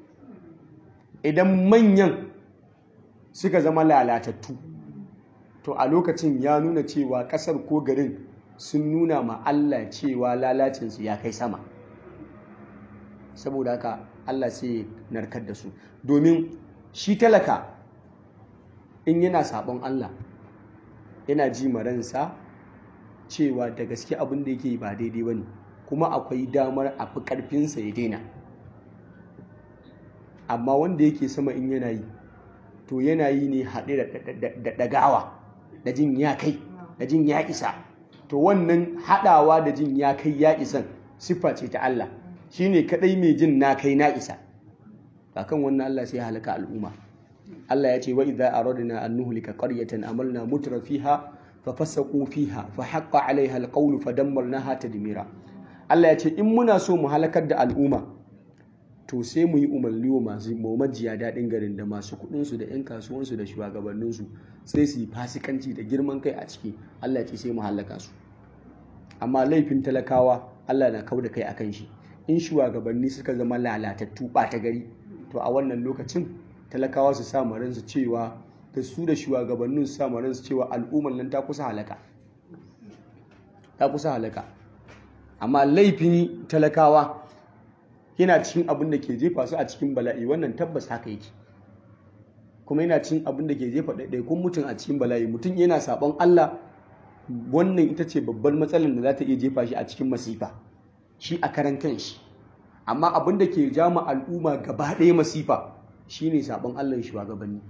Speaker 1: idan manyan suka zama lalatattu to a lokacin ya nuna cewa ƙasar ko garin sun nuna ma Allah cewa lalacinsu ya kai sama saboda haka Allah sai narkar da su domin shi talaka in yana sabon Allah yana ji maransa cewa da gaske abin da yake ba daidai ba ne kuma akwai damar a fi ƙarfinsa ya daina amma wanda yake sama in yana yi to yana yi ne haɗe da ɗagawa da jin ya kai da jin ya isa to wannan haɗawa da jin ya kai ya isan siffa ce ta Allah shi ne kaɗai mai jin na kai na isa kan wannan Allah sai halaka al'umma Allah ya ce wa idza aradna an nuhlika qaryatan amalna mutra fiha fa fasaqu fiha fa haqqa alaiha alqawlu fa dammarnaha tadmira Allah ya ce in muna so mu halakar da al'umma to sai mu yi umarni wa masu majiya daɗin garin da masu kuɗinsu da 'yan kasuwansu da shugabanninsu sai su yi fasikanci da girman kai a ciki Allah ya ce sai mu halaka su amma laifin talakawa Allah na kau da kai akan shi in shugabanni suka zama lalatattu ɓata gari to a wannan lokacin talakawa su sa ransu cewa da su da shugabannin su sa ransu cewa al'ummar nan ta kusa halaka ta kusa halaka amma laifin talakawa yana cikin abin da ke jefa su a cikin bala'i wannan tabbas haka yake kuma yana cikin abin da ke jefa ɗaiɗaikun mutum a cikin bala'i mutum yana saɓon Allah wannan ita ce babbar matsalar da za ta iya jefa shi a cikin masifa shi a karan kanshi amma abin da ke jama al'umma gaba ɗaya masifa shine saɓon Allah shugabanni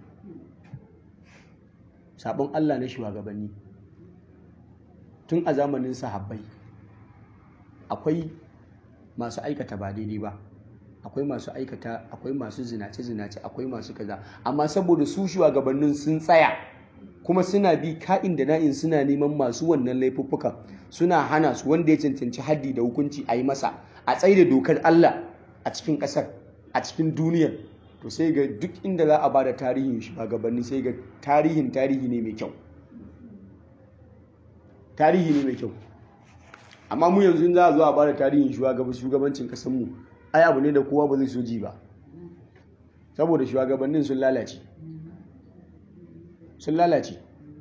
Speaker 1: saɓon Allah na shugabanni tun a zamanin sahabbai akwai masu aikata ba daidai ba akwai masu aikata akwai masu zinace-zinace akwai masu kaza amma saboda su shugabannin sun tsaya kuma suna bi ka'in da na'in suna neman masu wannan laifuffuka suna hana su wanda ya cancanci haddi da hukunci a yi masa a tsaye da dokar Allah a cikin ƙasar a cikin duniyar to sai ga duk inda za a ba da tarihin shugabanni sai ga tarihin tarihi ne mai kyau tarihi ne mai kyau amma mu yanzu za a zo a ba da tarihin shugabancin ƙasarmu ai abu ne da kowa ba zai so ji ba saboda shugabannin sun lalace sun lalace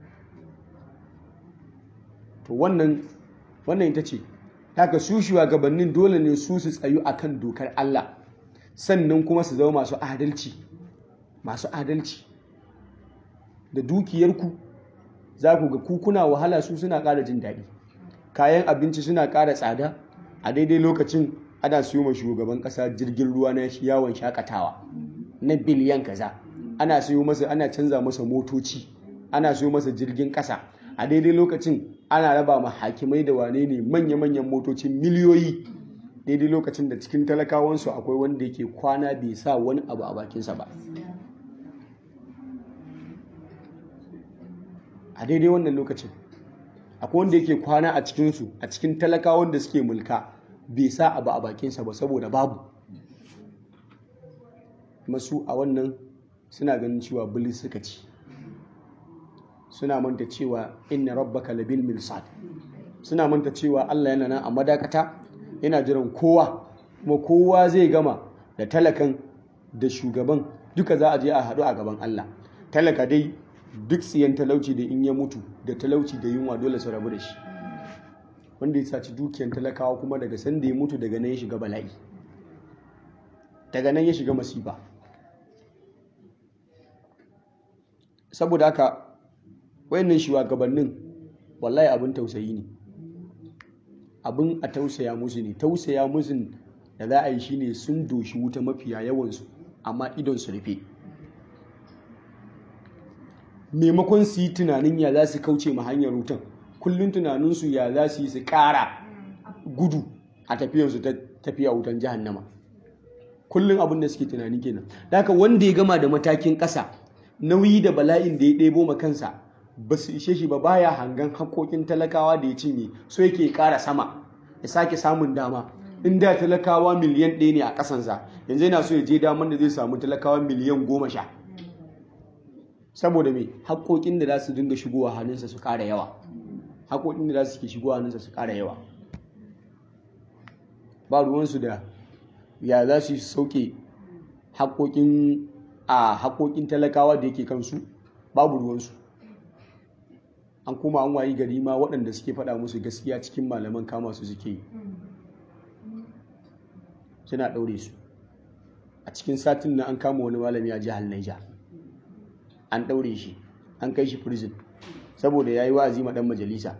Speaker 1: to wannan wannan ita ce haka su shugabannin dole ne su su tsayu akan dokar Allah sannan kuma su zama masu adalci masu adalci da dukiyarku za ku ga kukuna wahala su suna ƙara jin daɗi kayan abinci suna ƙara tsada a daidai lokacin ana siyo ma shugaban ƙasa jirgin ruwa na yawon shakatawa na biliyan kaza ana siyo masa ana canza masa motoci ana siyo masa jirgin ƙasa a daidai lokacin ana raba ma hakimai da wane ne manya-manyan motocin miliyoyi daidai lokacin da cikin talakawansu akwai wanda yake kwana bai sa wani abu a bakinsa ba a daidai wannan lokacin akwai wanda yake kwana a cikinsu a cikin talakawan da suke mulka bai sa abu a bakinsa ba saboda babu masu a wannan suna ganin cewa bilis suka ci suna manta cewa inna rabbaka labil mirsad suna manta cewa Allah yana nan a madakata yana jiran kowa kuma kowa zai gama da talakan da shugaban duka za a je a haɗu a gaban Allah talaka dai duk tsiyan talauci da in ya mutu da talauci da yunwa dole su rabu da shi wanda ya saci dukiyan talakawa kuma daga sanda ya mutu daga nan ya shiga bala'i daga nan ya shiga masifa saboda haka wayannan shugabannin wallahi abin tausayi ne abin a tausaya musu ne tausaya musu da za a yi shine sun doshi wuta mafiya yawansu amma idon su rufe maimakon su yi tunanin ya za su kauce ma hanyar wutan kullum tunaninsu ya za su yi su ƙara gudu a tafiyarsu ta tafiya wutan jahannama kullum abin da suke tunani kenan haka wanda ya gama da matakin ƙasa nauyi da bala'in da ya ɗebo ma kansa ba su ishe shi ba baya hangan haƙoƙin talakawa da ya cinye so yake ƙara sama ya sake samun dama in da talakawa miliyan ɗaya ne a ƙasansa yanzu yana so ya je daman da zai samu talakawa miliyan goma sha saboda me haƙoƙin da za su dinga shigowa hannunsa su ƙara yawa haƙoƙin da za su ke shigowa hannunsa su ƙara yawa ba ruwansu da ya za su sauke haƙoƙin a haƙoƙin talakawa da yake kansu babu ruwansu an kuma an wayi gari ma waɗanda suke faɗa musu gaskiya cikin malaman kama su suke yi suna ɗaure su a cikin satin nan an kama wani malami a jihar Niger an ɗaure shi an kai shi prison saboda ya yi wa'azi ma ɗan majalisa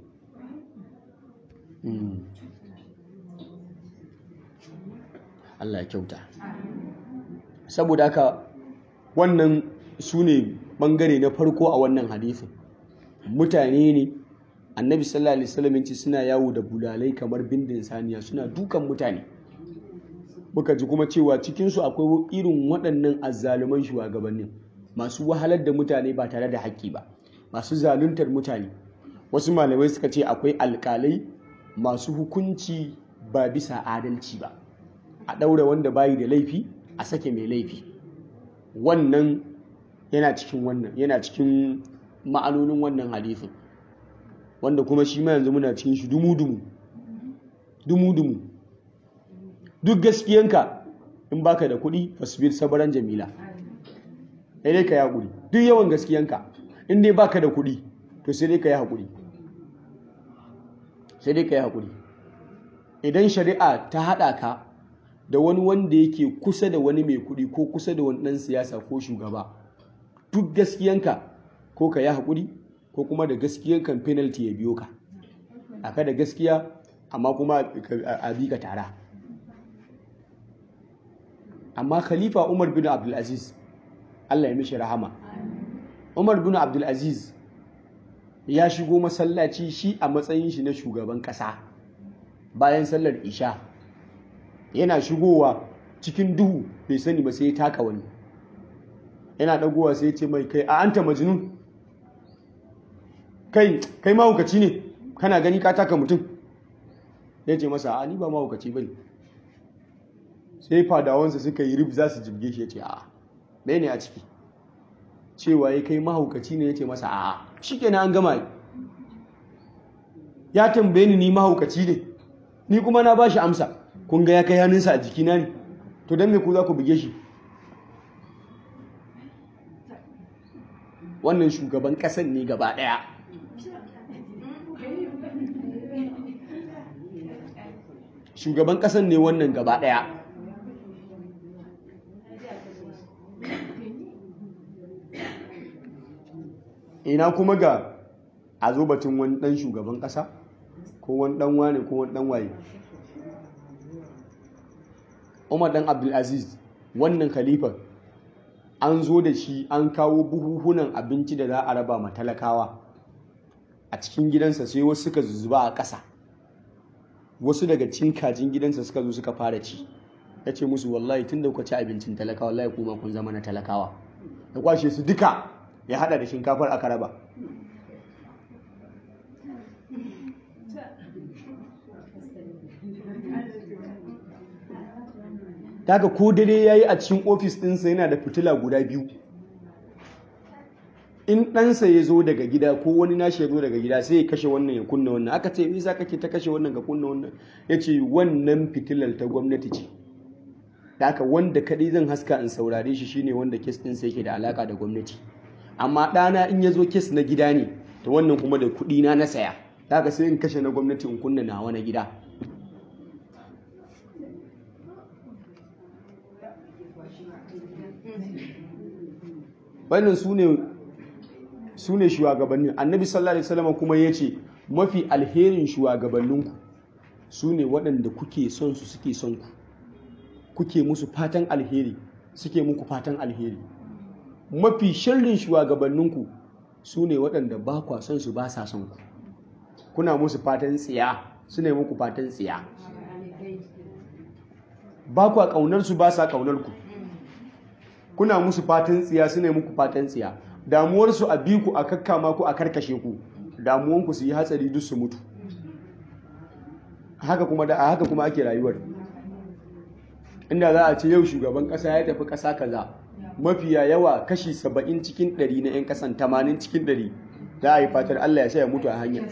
Speaker 1: Allah ya kyauta saboda haka wannan su ne ɓangare na farko a wannan hadisin mutane ne annabi sallallahu alaihi wasallam ce suna yawo da bulalai kamar bindin saniya suna dukan mutane muka ji kuma cewa cikinsu akwai irin waɗannan azzaluman shugabannin masu wahalar da mutane ba tare da haƙƙi ba masu zaluntar mutane wasu malamai suka ce akwai alƙalai masu hukunci ba bisa adalci ba a ɗaura wanda bayi da laifi a sake mai laifi wannan yana cikin wannan yana cikin ma'anonin wannan hadisin wanda kuma shi ma yanzu muna cikin shi dumu-dumu dumu-dumu duk gaskiyanka in baka da kuɗi fasbir sabaran jamila sai dai ka yi haƙuri duk yawan gaskiyanka in dai baka da kuɗi to sai dai ka yi haƙuri sai dai ka yi haƙuri idan shari'a ta haɗa ka da wani wanda yake kusa da wani mai kuɗi ko kusa da wani ɗan siyasa ko shugaba duk gaskiyanka ko ka yi haƙuri ko kuma da gaskiyankan penalty ya biyo ka aka da gaskiya amma kuma a bi ka tara amma khalifa umar bin abdulaziz allah ya mishi rahama umar bin abdulaziz ya shigo masallaci shi a matsayin shi na shugaban ƙasa bayan sallar isha yana shigowa cikin duhu bai sani ba sai ya taka wani yana ɗagowa sai ya ce mai kai a anta majnun kai kai mahaukaci ne kana gani ka taka mutum ya ce masa a ni ba mahaukaci ba ne sai fadawansa suka yi rib za su jibge shi ya ce a bai ne a ciki cewa ya kai mahaukaci ne ya ce masa a shi kenan an gama ya tambaye ni ni mahaukaci ne ni kuma na ba shi amsa kun ga ya kai hannunsa a jikina ne to don me ku za ku buge shi wannan shugaban ƙasan ne gaba ɗaya shugaban ƙasan ne wannan gaba ɗaya ina kuma ga a zo batun wani ɗan shugaban ƙasa ko wani ɗan wane ko wani ɗan waye umar ɗan abdulaziz wannan khalifar an zo da shi an kawo buhuhunan abinci da za a raba ma talakawa a cikin gidansa sai wasu suka zuba a ƙasa wasu daga cin kajin gidansa suka zo suka fara ci ya ce musu wallahi tun da kuka ci abincin talakawa wallahi kuma kun zama na talakawa da kwashe su duka ya hada da shinkafar aka raba daga ko dare ya yi a cikin ofis ɗinsa yana da fitila guda biyu in ɗansa ya zo daga gida ko wani nashi ya zo daga gida sai ya kashe wannan ya kunna wannan aka ce za kake ta kashe wannan ga kunna wannan ya ce wannan fitilar ta gwamnati ce da aka wanda kaɗai zan haska in saurare shi shine wanda kes ɗinsa yake da alaka da gwamnati amma ɗana in ya zo kes na gida ne ta wannan kuma da kuɗi na na saya da aka sai in kashe na gwamnati in kunna nawa na gida wannan su ne shugabannin annabi sallallahu alaihi wasallam kuma ya ce mafi alherin shugabanninku su ne waɗanda kuke son su suke son ku kuke musu fatan alheri suke muku fatan alheri mafi sharrin shugabanninku su ne waɗanda ba kwa son su ba sa son ku kuna musu fatan tsiya su ne muku fatan tsiya ba kwa ƙaunar su ba sa ƙaunar ku kuna musu fatan tsiya su ne muku fatan tsiya damuwarsu a biku a kakkama ku a karkashe ku damuwanku su yi hatsari duk su mutu haka kuma da haka kuma ake rayuwar inda za a ce yau shugaban kasa ya tafi kasa kaza mafiya yawa kashi saba'in cikin ɗari na 'yan kasan tamanin cikin ɗari za a yi fatar Allah ya sa ya mutu a hanya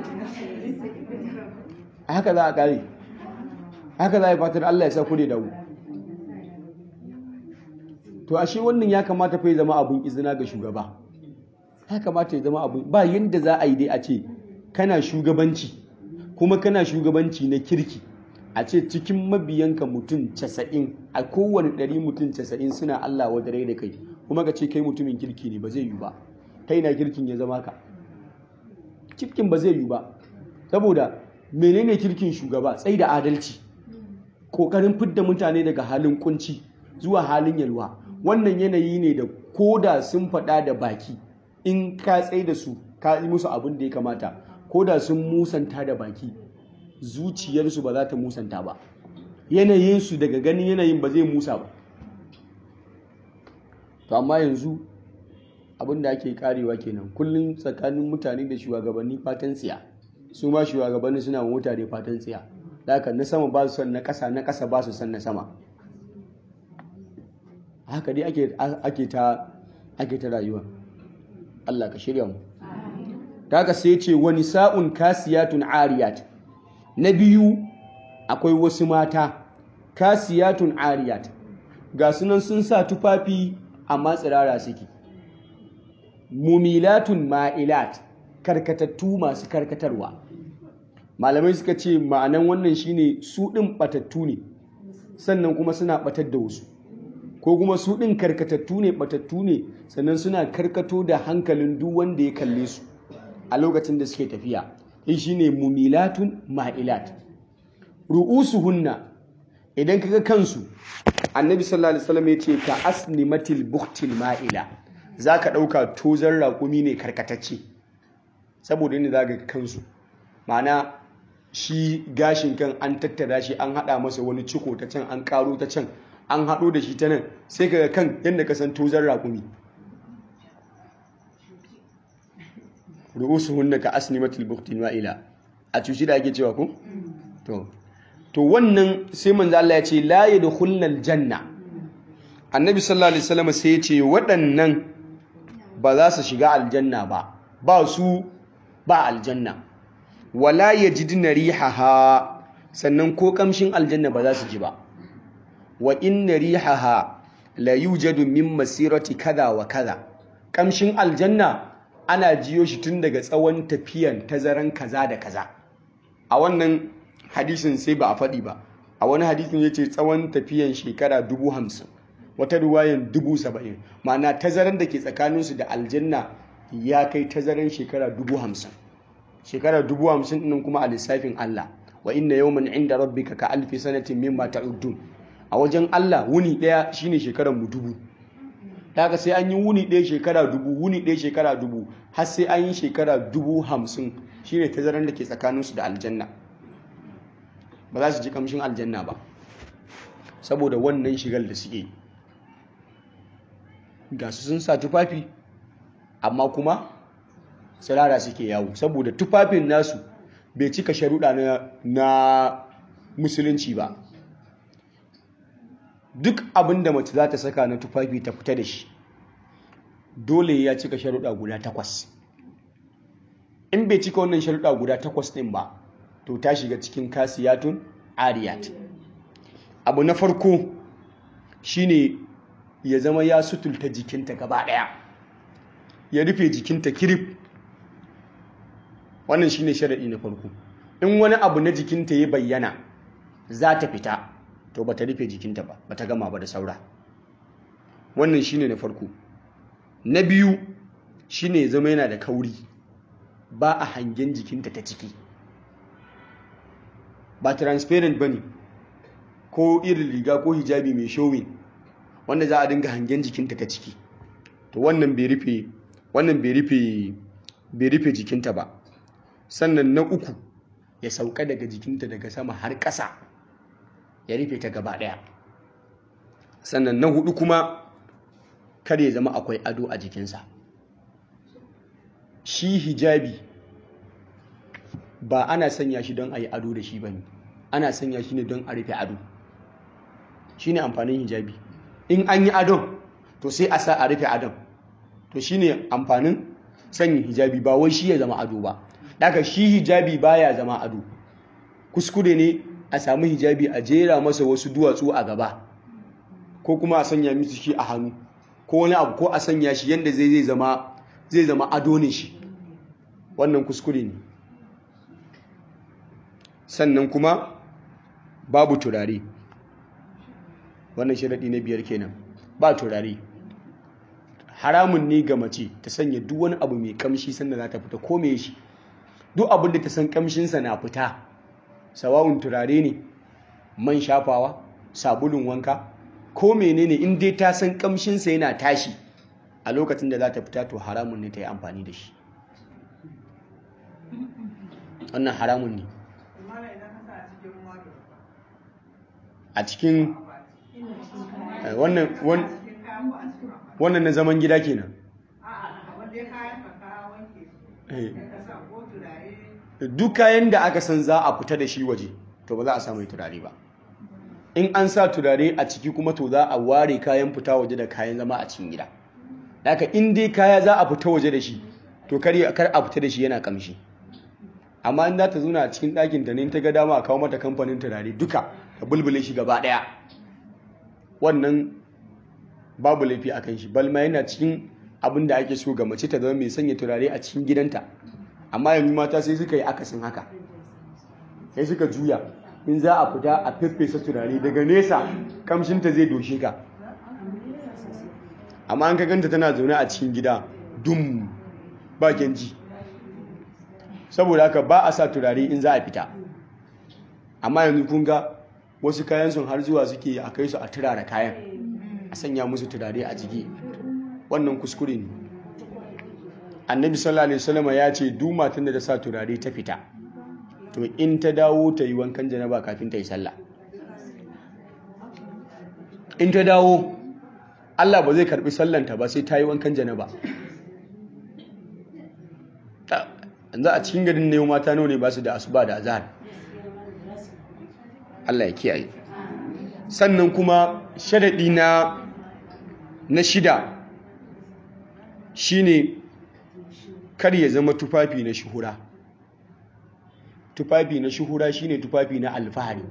Speaker 1: haka za a kare haka za a yi fatar Allah ya sa ku ne dawo to ashe wannan ya kamata fa ya zama abun izina ga shugaba ya kamata ya zama abun ba yadda za a yi dai a ce kana shugabanci kuma kana shugabanci na kirki a ce cikin mabiyanka mutum casa'in a kowane ɗari mutum casa'in suna Allah wadare da kai kuma ka ce kai mutumin kirki ne ba zai yi ba kai na kirkin ya zama ka kirkin ba zai yi ba saboda menene kirkin shugaba tsai da adalci ƙoƙarin fidda mutane daga halin kunci zuwa halin yalwa wannan yanayi ne da koda sun faɗa da baki in ka tsaye da su ka yi musu abin da ya kamata koda sun musanta da baki zuciyarsu ba za ta musanta ba yanayinsu daga ganin yanayin ba zai musa ba to amma yanzu abin da ake karewa kenan kullum tsakanin mutane da shugabanni fatan tsiya su ma shugabanni suna mutane fatan tsiya da haka na sama ba su son na ƙasa na ƙasa ba su son na sama haka dai ake ta ake ta rayuwa Allah ka shirya mu daga sai ce wani sa'un kasiyatun ariyat na biyu akwai wasu mata kasiyatun ariyat ga sunan sun sa tufafi amma tsirara suke mumilatun ma'ilat karkatattu masu karkatarwa malamai suka ce ma'anan wannan shine su ɗin ɓatattu ne sannan kuma suna ɓatar da wasu ko kuma su ɗin karkatattu ne ɓatattu ne sannan suna karkato da hankalin duk wanda ya kalle su a lokacin da suke tafiya shi shine mumilatun ma'ilat ru'usuhunna idan kaga kansu annabi sallallahu alaihi wasallam yace ka asnimatil buhtil ma'ila zaka dauka tozar raƙumi ne karkatacce saboda inda zaka kansu ma'ana shi gashin kan an tattara shi an hada masa wani ciko ta can an karo ta can an hado da shi ta nan sai kaga kan yadda ka san tozar raƙumi ru'usuhunna ka asnimatil buhtil ma'ila a cuci da ake cewa ko to to wannan sai manzo Allah ya ce la yadkhulnal janna annabi sallallahu alaihi wasallam sai ya ce waɗannan ba za su shiga aljanna ba ba su ba aljanna wala yajidna rihaha sannan ko kamshin aljanna ba za su ji ba wa inna rihaha la yujadu min masirati kaza wa kaza kamshin aljanna ana jiyo shi tun daga tsawon tafiyan tazaran kaza da kaza a wannan hadisin sai ba a faɗi ba a wani hadisin ya ce tsawon tafiyan shekara dubu hamsin wata ruwayan dubu saba'in ma'ana tazaran da ke tsakaninsu da aljanna ya kai tazaran shekara dubu hamsin shekara dubu hamsin ɗin kuma a lissafin Allah wa inna yawman inda rabbika ka alfi sanatin mimma ta'uddun a wajen Allah wuni ɗaya shine shekaran mu dubu daga sai an yi wuni ɗaya shekara dubu wuni ɗaya shekara dubu har sai an yi shekara dubu hamsin shine tazaran da ke tsakaninsu da aljanna ba za su ji kamshin aljanna ba saboda wannan shigar da suke ga su sun sa tufafi amma kuma tsirara suke yawo saboda tufafin nasu bai cika sharuɗa na, na musulunci ba duk abin da mace za ta saka na tufafi ta fita da shi dole ya cika sharuɗa guda takwas in bai cika wannan sharuɗa guda takwas ɗin ba to ta shiga cikin kasiyatun ariyat abu na farko shine ya zama ya sutulta jikinta gaba daya ya rufe jikinta kirif wannan shine sharadi na farko in wani abu na jikinta ya bayyana za ta fita to bata rufe jikinta ba bata gama ba da saura wannan shine na farko na biyu shine ya zama yana da kauri ba a hangen jikinta ta ciki ba transparent ba ne ko irin riga ko hijabi mai showing wanda za a dinga hangen jikinta ta ciki to wannan bai rufe wannan bai rufe bai rufe jikinta ba sannan na uku ya sauka daga jikinta daga sama har ƙasa ya rufe ta gaba ɗaya sannan na hudu kuma kar ya zama akwai ado a jikinsa shi hijabi ba ana sanya shi don a yi ado da shi ba ne ana sanya shi ne don a rufe ado shi ne amfanin hijabi in an yi adon to sai a sa a rufe adon to shi ne amfanin sanya hijabi ba wai shi ya zama ado ba daga shi hijabi baya zama ado kuskure ne a samu hijabi a jera masa wasu duwatsu a gaba ko kuma a sanya musu shi a hannu ko wani abu ko a sanya shi yadda zai zama zai zama ado ne shi wannan kuskure ne sannan kuma babu turare wannan sharaɗi na biyar kenan ba turare haramun ne ga mace ta sanya duk wani abu mai kamshi sanda za ta fita ko me shi duk abin da ta san kamshinsa na fita sawa'un turare ne man shafawa sabulun wanka ko menene in dai ta san kamshinsa yana tashi a lokacin da za ta fita to haramun ne ta yi amfani da shi wannan haramun ne a cikin wannan na zaman gida kenan duk kayan da aka san za a fita da shi waje to ba za a samu turare ba in an sa turare a ciki kuma to za a ware kayan fita waje da kayan zama a cikin gida haka in dai kaya za a fita waje da shi to kar a fita da shi yana kamshi amma in za ta zuna a cikin ɗakin ta ne ta ga dama a kawo mata kamfanin turare duka ta bulbule shi gaba ɗaya wannan babu laifi a kan shi balma yana cikin abin da ake so ga mace ta zama mai sanya turare a cikin gidanta amma yanzu mata sai suka yi akasin haka sai suka juya in za a fita a feffesa turare daga nesa kamshinta zai doshe ka amma an ka ganta tana zaune a cikin gida dum ba ji saboda haka ba a sa turare in za a fita amma yanzu kun ga wasu kayan sun har zuwa suke a kai su a turara kayan a sanya musu turare a jiki wannan kuskure ne annabi sallallahu alaihi wasallam ya ce duk matan da ta sa turare ta fita to in ta dawo ta yi wankan janaba kafin ta yi sallah in ta dawo Allah ba zai karbi sallanta ba sai ta yi wankan janaba yanzu a cikin garin ne mata nawa ne ba su da asuba da azhar Allah ya kiyaye sannan kuma sharadi na na shida shine kar ya zama tufafi na shuhura tufafi na shuhura shine tufafi na alfahari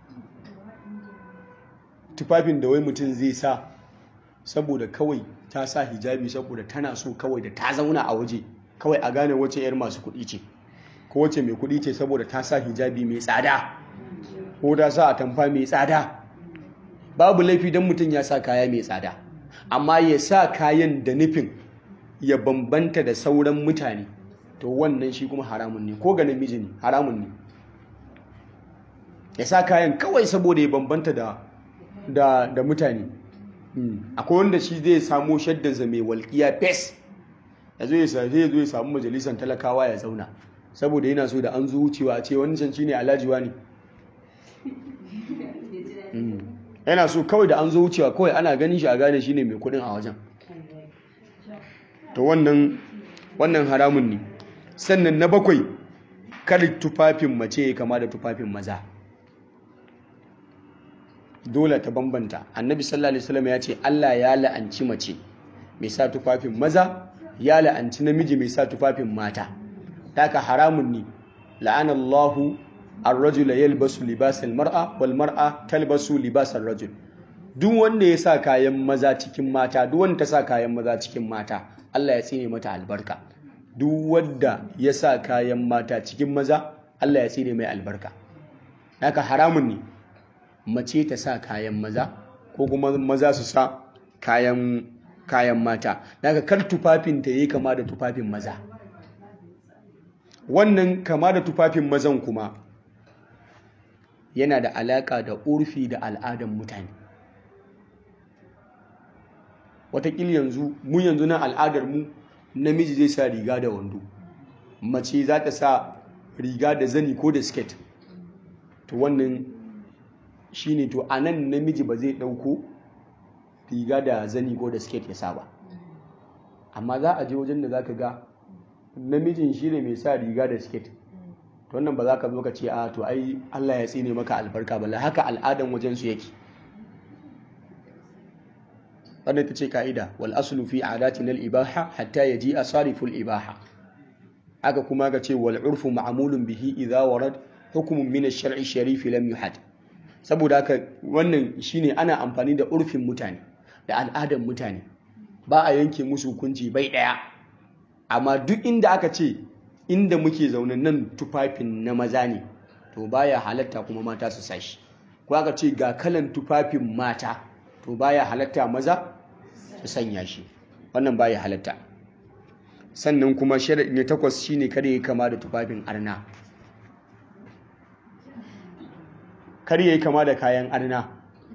Speaker 1: tufafin da wai mutum zai sa saboda kawai ta sa hijabi saboda tana so kawai da ta zauna a waje kawai a gane wace 'yar masu kuɗi ce ko wace mai kuɗi ce saboda ta sa hijabi mai tsada ko ta sa atamfa mai tsada babu laifi don mutum ya sa kaya mai tsada amma ya sa kayan da nufin ya bambanta da sauran mutane to wannan shi kuma haramun ne ko ga namiji ne haramun ne ya sa kayan kawai saboda ya bambanta da da, da mutane akwai wanda shi zai samo shaddansa mai walƙiya fes ya zo ya zo ya samu majalisar talakawa ya zauna saboda yana so da an zo wucewa a ce wancan shine alhajiwa ne yana so kawai da an zo wucewa kawai ana ganin shi a gane shine mai kudin a wajen to wannan wannan haramun ne sannan na bakwai kar tufafin mace ya kama da tufafin maza dole ta bambanta annabi sallallahu alaihi wasallam ya ce Allah ya la'anci mace mai sa tufafin maza ya la'anci namiji mai sa tufafin mata taka haramun ne la'anallahu ar-rajula yalbasu libasal mar'a wal mar'a talbasu libasar rajul duk wanda ya sa kayan maza cikin mata duk wanda ta sa kayan maza cikin mata Allah ya tsine mata albarka duk wanda ya sa kayan mata cikin maza Allah ya tsine mai albarka haka haramun ne mace ta sa kayan maza ko kuma maza su sa kayan kayan mata daga kar tufafin ta yi kama da tufafin maza wannan kama da tufafin mazan kuma yana da alaka da urfi da al'adan mutane watakil yanzu mu yanzu na al'adar mu namiji zai sa riga da wando mace za ta sa riga da zani ko da sket to wannan shine to a nan namiji ba zai ɗauko riga da zani ko da sket ya sa ba amma za a je wajen da za ka ga namijin shi ne mai sa riga da sket to wannan ba za ka zo ka ce a to ai Allah ya tsine maka albarka ba haka al'adan wajen su yake wannan ta ce ka'ida wal aslu fi adatina al ibaha hatta yaji asariful ibaha aka kuma ga ce wal urfu ma'mulun bihi idza warad hukmun min ash-shar'i sharif lam yuhad saboda haka wannan shine ana amfani da urfin mutane da al'adan mutane ba a yanke musu hukunci bai daya amma duk inda aka ce inda muke zaune nan tufafin na maza ne to baya halatta kuma mata su sashi ko aka ce ga kalan tufafin mata to baya halatta maza su sanya shi wannan baya halatta sannan kuma sharaɗi ne takwas shine kada ya kama da tufafin arna kar ya yi kama da kayan arna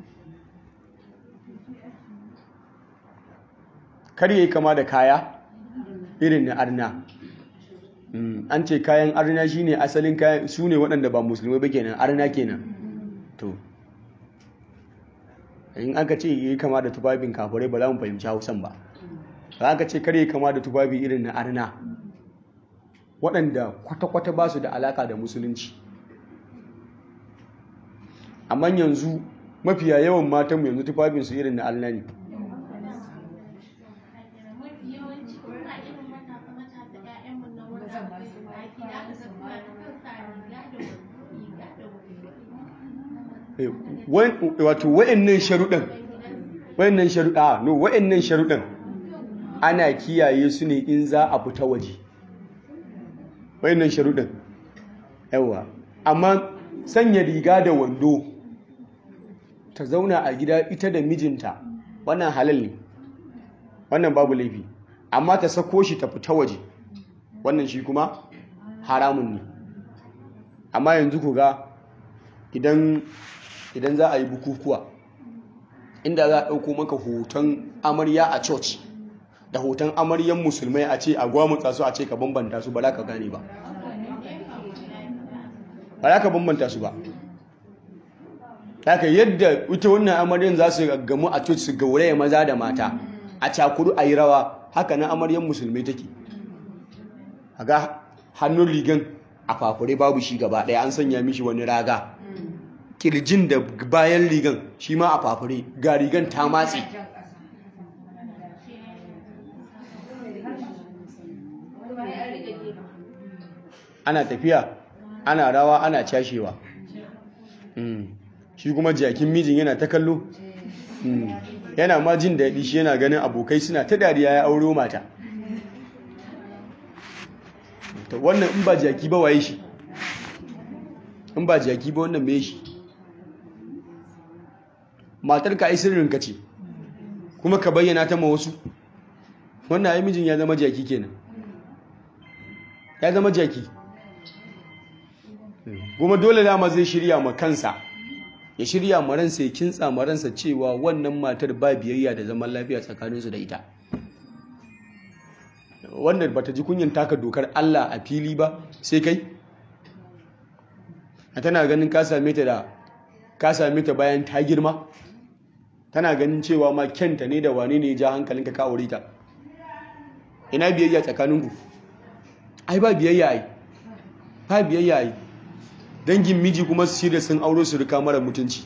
Speaker 1: kar ya yi kama da kaya irin na arna an ce kayan arna shine asalin kayan su ne waɗanda ba musulmai ba kenan arna kenan to in aka ce yi kama da tufafin kafirai ba za mu fahimci hausan ba ba aka ce kare kama da tufafi irin na arna waɗanda kwata-kwata ba su da alaka da musulunci amma yanzu mafiya yawan matanmu yanzu tufafinsu irin na arna ne wato wa'annan sharuɗan wa'annan sharuɗa no wa'annan sharuɗan ana kiyaye su ne in za a fita waje wa'annan sharuɗan yawa amma sanya riga da wando ta zauna a gida ita da mijinta wannan halal ne wannan babu laifi amma ta sako shi ta fita waje wannan shi kuma haramun ne amma yanzu ku ga idan idan za a yi bukukuwa inda za a ɗauko maka hoton amarya a church da hoton amaryan musulmai a ce a gwamutsa su a ce ka bambanta su ba za ka gane ba ba za ka bambanta su ba haka yadda ita wannan amaryan za su gamu a church su gauraya maza da mata a cakuru a yi rawa haka na amaryan musulmai take ga hannun rigan a fafure babu shi gaba ɗaya an sanya mishi wani raga kirjin da bayan rigan shi ma a fafure ga rigan ta matse ana tafiya ana rawa ana cashewa shi kuma jakin mijin yana ta kallo yana ma jin daɗi shi yana ganin abokai suna ta dariya ya auro mata wannan in ba jaki ba waye shi in ba jaki ba wannan me shi matar ka ai sirrinka ce kuma ka bayyana ta ma wasu wannan ai mijin ya zama jaki kenan ya zama jaki kuma dole dama zai shirya ma kansa ya shirya ma ransa ya kintsa ma ransa cewa wannan matar ba biyayya da zaman lafiya tsakaninsu da ita wanda bata ji kunyan taka dokar Allah a fili ba sai kai tana ganin ka same ta da ka same ta bayan ta girma tana ganin cewa ma kyanta ne da wane ne ya ja hankalinka ka aure ta ina biyayya tsakaninku ai ba biyayya ai ba biyayya ai dangin miji kuma su shirya sun auro su rika mara mutunci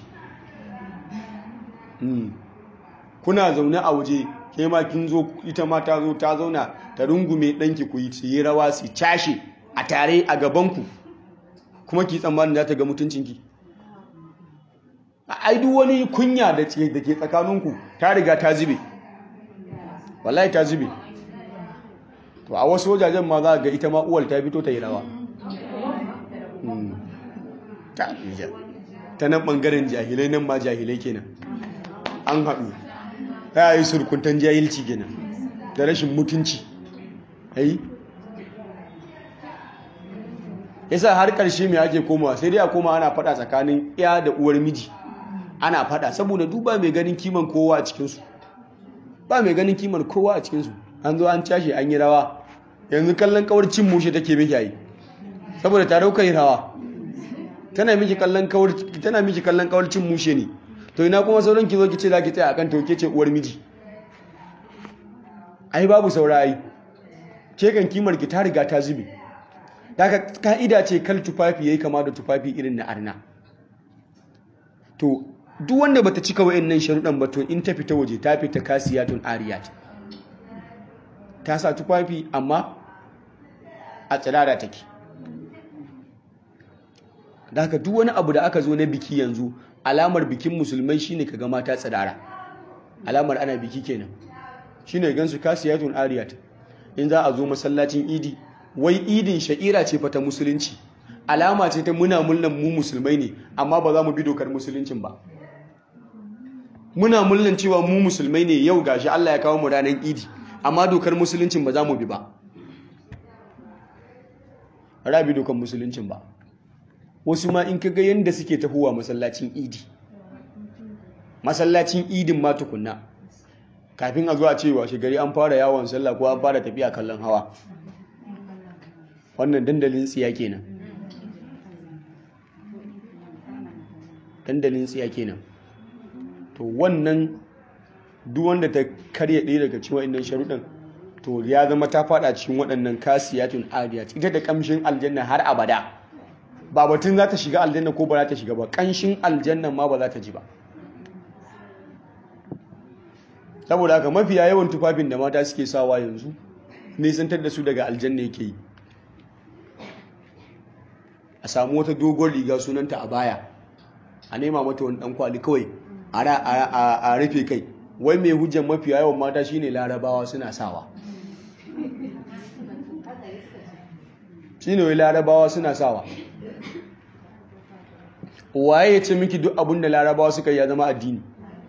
Speaker 1: kuna zaune a waje ke ma kin zo ita ma ta zo ta zauna ta rungume ɗanki ku yi yi rawa su cashe a tare a gabanku kuma ki tsammanin za ta ga mutuncinki ai duk wani kunya da ke tsakaninku ta riga ta zube wallahi ta zube to a wasu wajajen ma za ga ita ma uwal ta fito ta yi rawa ta nan ɓangaren jahilai nan ma jahilai kenan an haɗu ya yi surkuntan jahilci kenan da rashin mutunci ai yasa har ƙarshe mai ake komawa sai dai a koma ana faɗa tsakanin ya da uwar miji ana faɗa saboda duba mai ganin kiman kowa a cikinsu ba mai ganin kiman kowa a cikinsu an zo an cashe an yi rawa yanzu kallon kawar cin mushe take miki yi saboda ta dauka yi rawa tana miki kallon kawar tana miki kallon kawar cin mushe ne to ina kuma sauran ki zo ki ce za ki tsaya akan tauke ce uwar miji ai babu saura ai ke kan kimar ki ta riga ta zube daga ka'ida ce kal tufafi yayi kama da tufafi irin na arna to duk wanda bata cika wayannan sharuɗan ba to in ta fita waje ta fita kasiyatun ariyat ta sa tufafi amma a tsirara take da haka duk wani abu da aka zo na biki yanzu alamar bikin musulmai shine kaga mata tsirara alamar ana biki kenan shine gansu kasiyatun ariyat in za a zo masallacin idi wai idin sha'ira ce fa ta musulunci alama ce ta muna mullan mu musulmai ne amma ba za mu bi dokar musuluncin ba muna mullan cewa mu musulmai ne yau gashi Allah ya kawo mu ranar idi amma dokar musuluncin ba za mu bi ba rabi dokar musuluncin ba wasu ma in kaga yanda suke tahowa masallacin idi masallacin idin ma tukunna kafin a zuwa cewa shigari an fara yawon sallah ko an fara tafiya kallon hawa wannan dandalin tsiya kenan dandalin tsiya kenan to wannan duk wanda ta karya ɗaya daga cikin waɗannan sharuɗan to ya zama ta faɗa cikin waɗannan kasiyatun adiyat ita da ƙamshin aljanna har abada ba batun za ta shiga aljanna ko ba za ta shiga ba ƙanshin aljanna ma ba za ta ji ba saboda haka mafiya yawan tufafin da mata suke sawa yanzu nisantar da su daga aljanna yake yi a samu wata dogon riga sunanta a baya a nema mata wani ɗan kwali kawai a rufe kai wai mai hujjan mafiya yawan mata shine larabawa suna sawa shine wai larabawa suna sawa waye ya ce miki duk abin da larabawa suka yi ya zama addini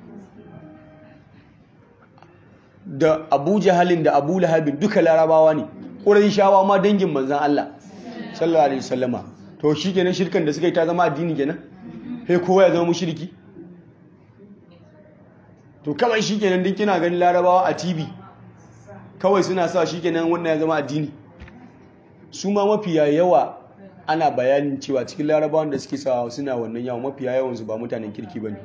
Speaker 1: da abu jahalin da abu lahabin duka larabawa ne ƙurai shawa ma dangin manzan Allah sallallahu alaihi wasallama to shi kenan shirkan da suka yi ta zama addini kenan sai kowa ya zama mushriki to kawai shi kenan din kina ganin larabawa a tv kawai suna sa shi kenan wannan ya zama addini su ma mafiya yawa ana bayanin cewa cikin larabawan da suke sawa suna wannan yawa mafiya yawansu ba mutanen kirki ba ne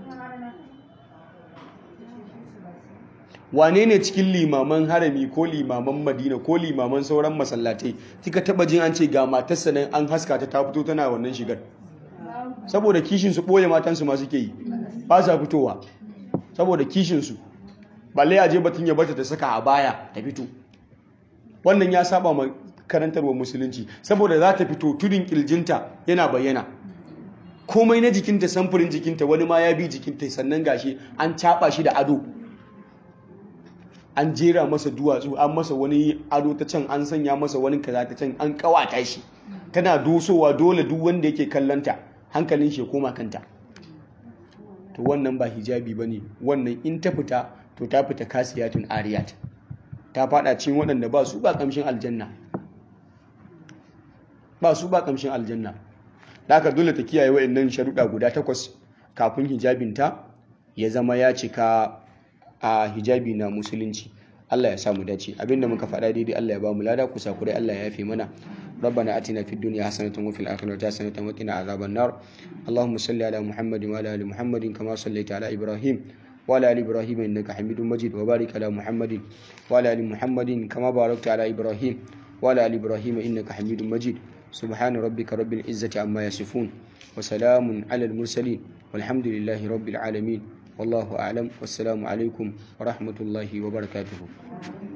Speaker 1: wane ne cikin limaman harami ko limaman madina ko limaman sauran masallatai kika taba jin an ce ga matarsa nan an haska ta ta fito tana wannan shigar saboda kishin su boye matansu ma suke yi ba sa fitowa saboda kishin su balle a je batun ya bata ta saka a baya ta fito wannan ya saba ma karantarwa musulunci saboda za ta fito tudun kirjinta yana bayyana komai na jikinta samfurin jikinta wani ma ya bi jikinta sannan gashi an caba shi da ado an jera masa duwatsu an masa wani ado ta can an sanya masa wani kaza ta can an kawata shi tana dosowa dole duk wanda yake kallanta hankalin shi koma kanta to wannan ba hijabi bane wannan in ta fita to ta fita kasiyatun ariyat ta fada cikin waɗanda ba su ba kamshin aljanna ba su ba kamshin aljanna da aka dole ta kiyaye waɗannan sharuɗa guda takwas kafin hijabinta ya zama ya cika a hijabi na musulunci Allah ya samu dace abinda muka faɗa daidai Allah ya ba mu lada kusa kurai Allah ya yafe mana ربنا اتنا في الدنيا حسنه وفي الاخره حسنه وقنا عذاب النار اللهم صل على محمد وعلى ال محمد كما صليت على ابراهيم وعلى ال ابراهيم انك حميد مجيد وبارك على محمد وعلى ال محمد كما باركت على ابراهيم وعلى ال ابراهيم انك حميد مجيد سبحان ربك رب العزه عما يصفون وسلام على المرسلين والحمد لله رب العالمين والله أعلم والسلام عليكم ورحمة الله وبركاته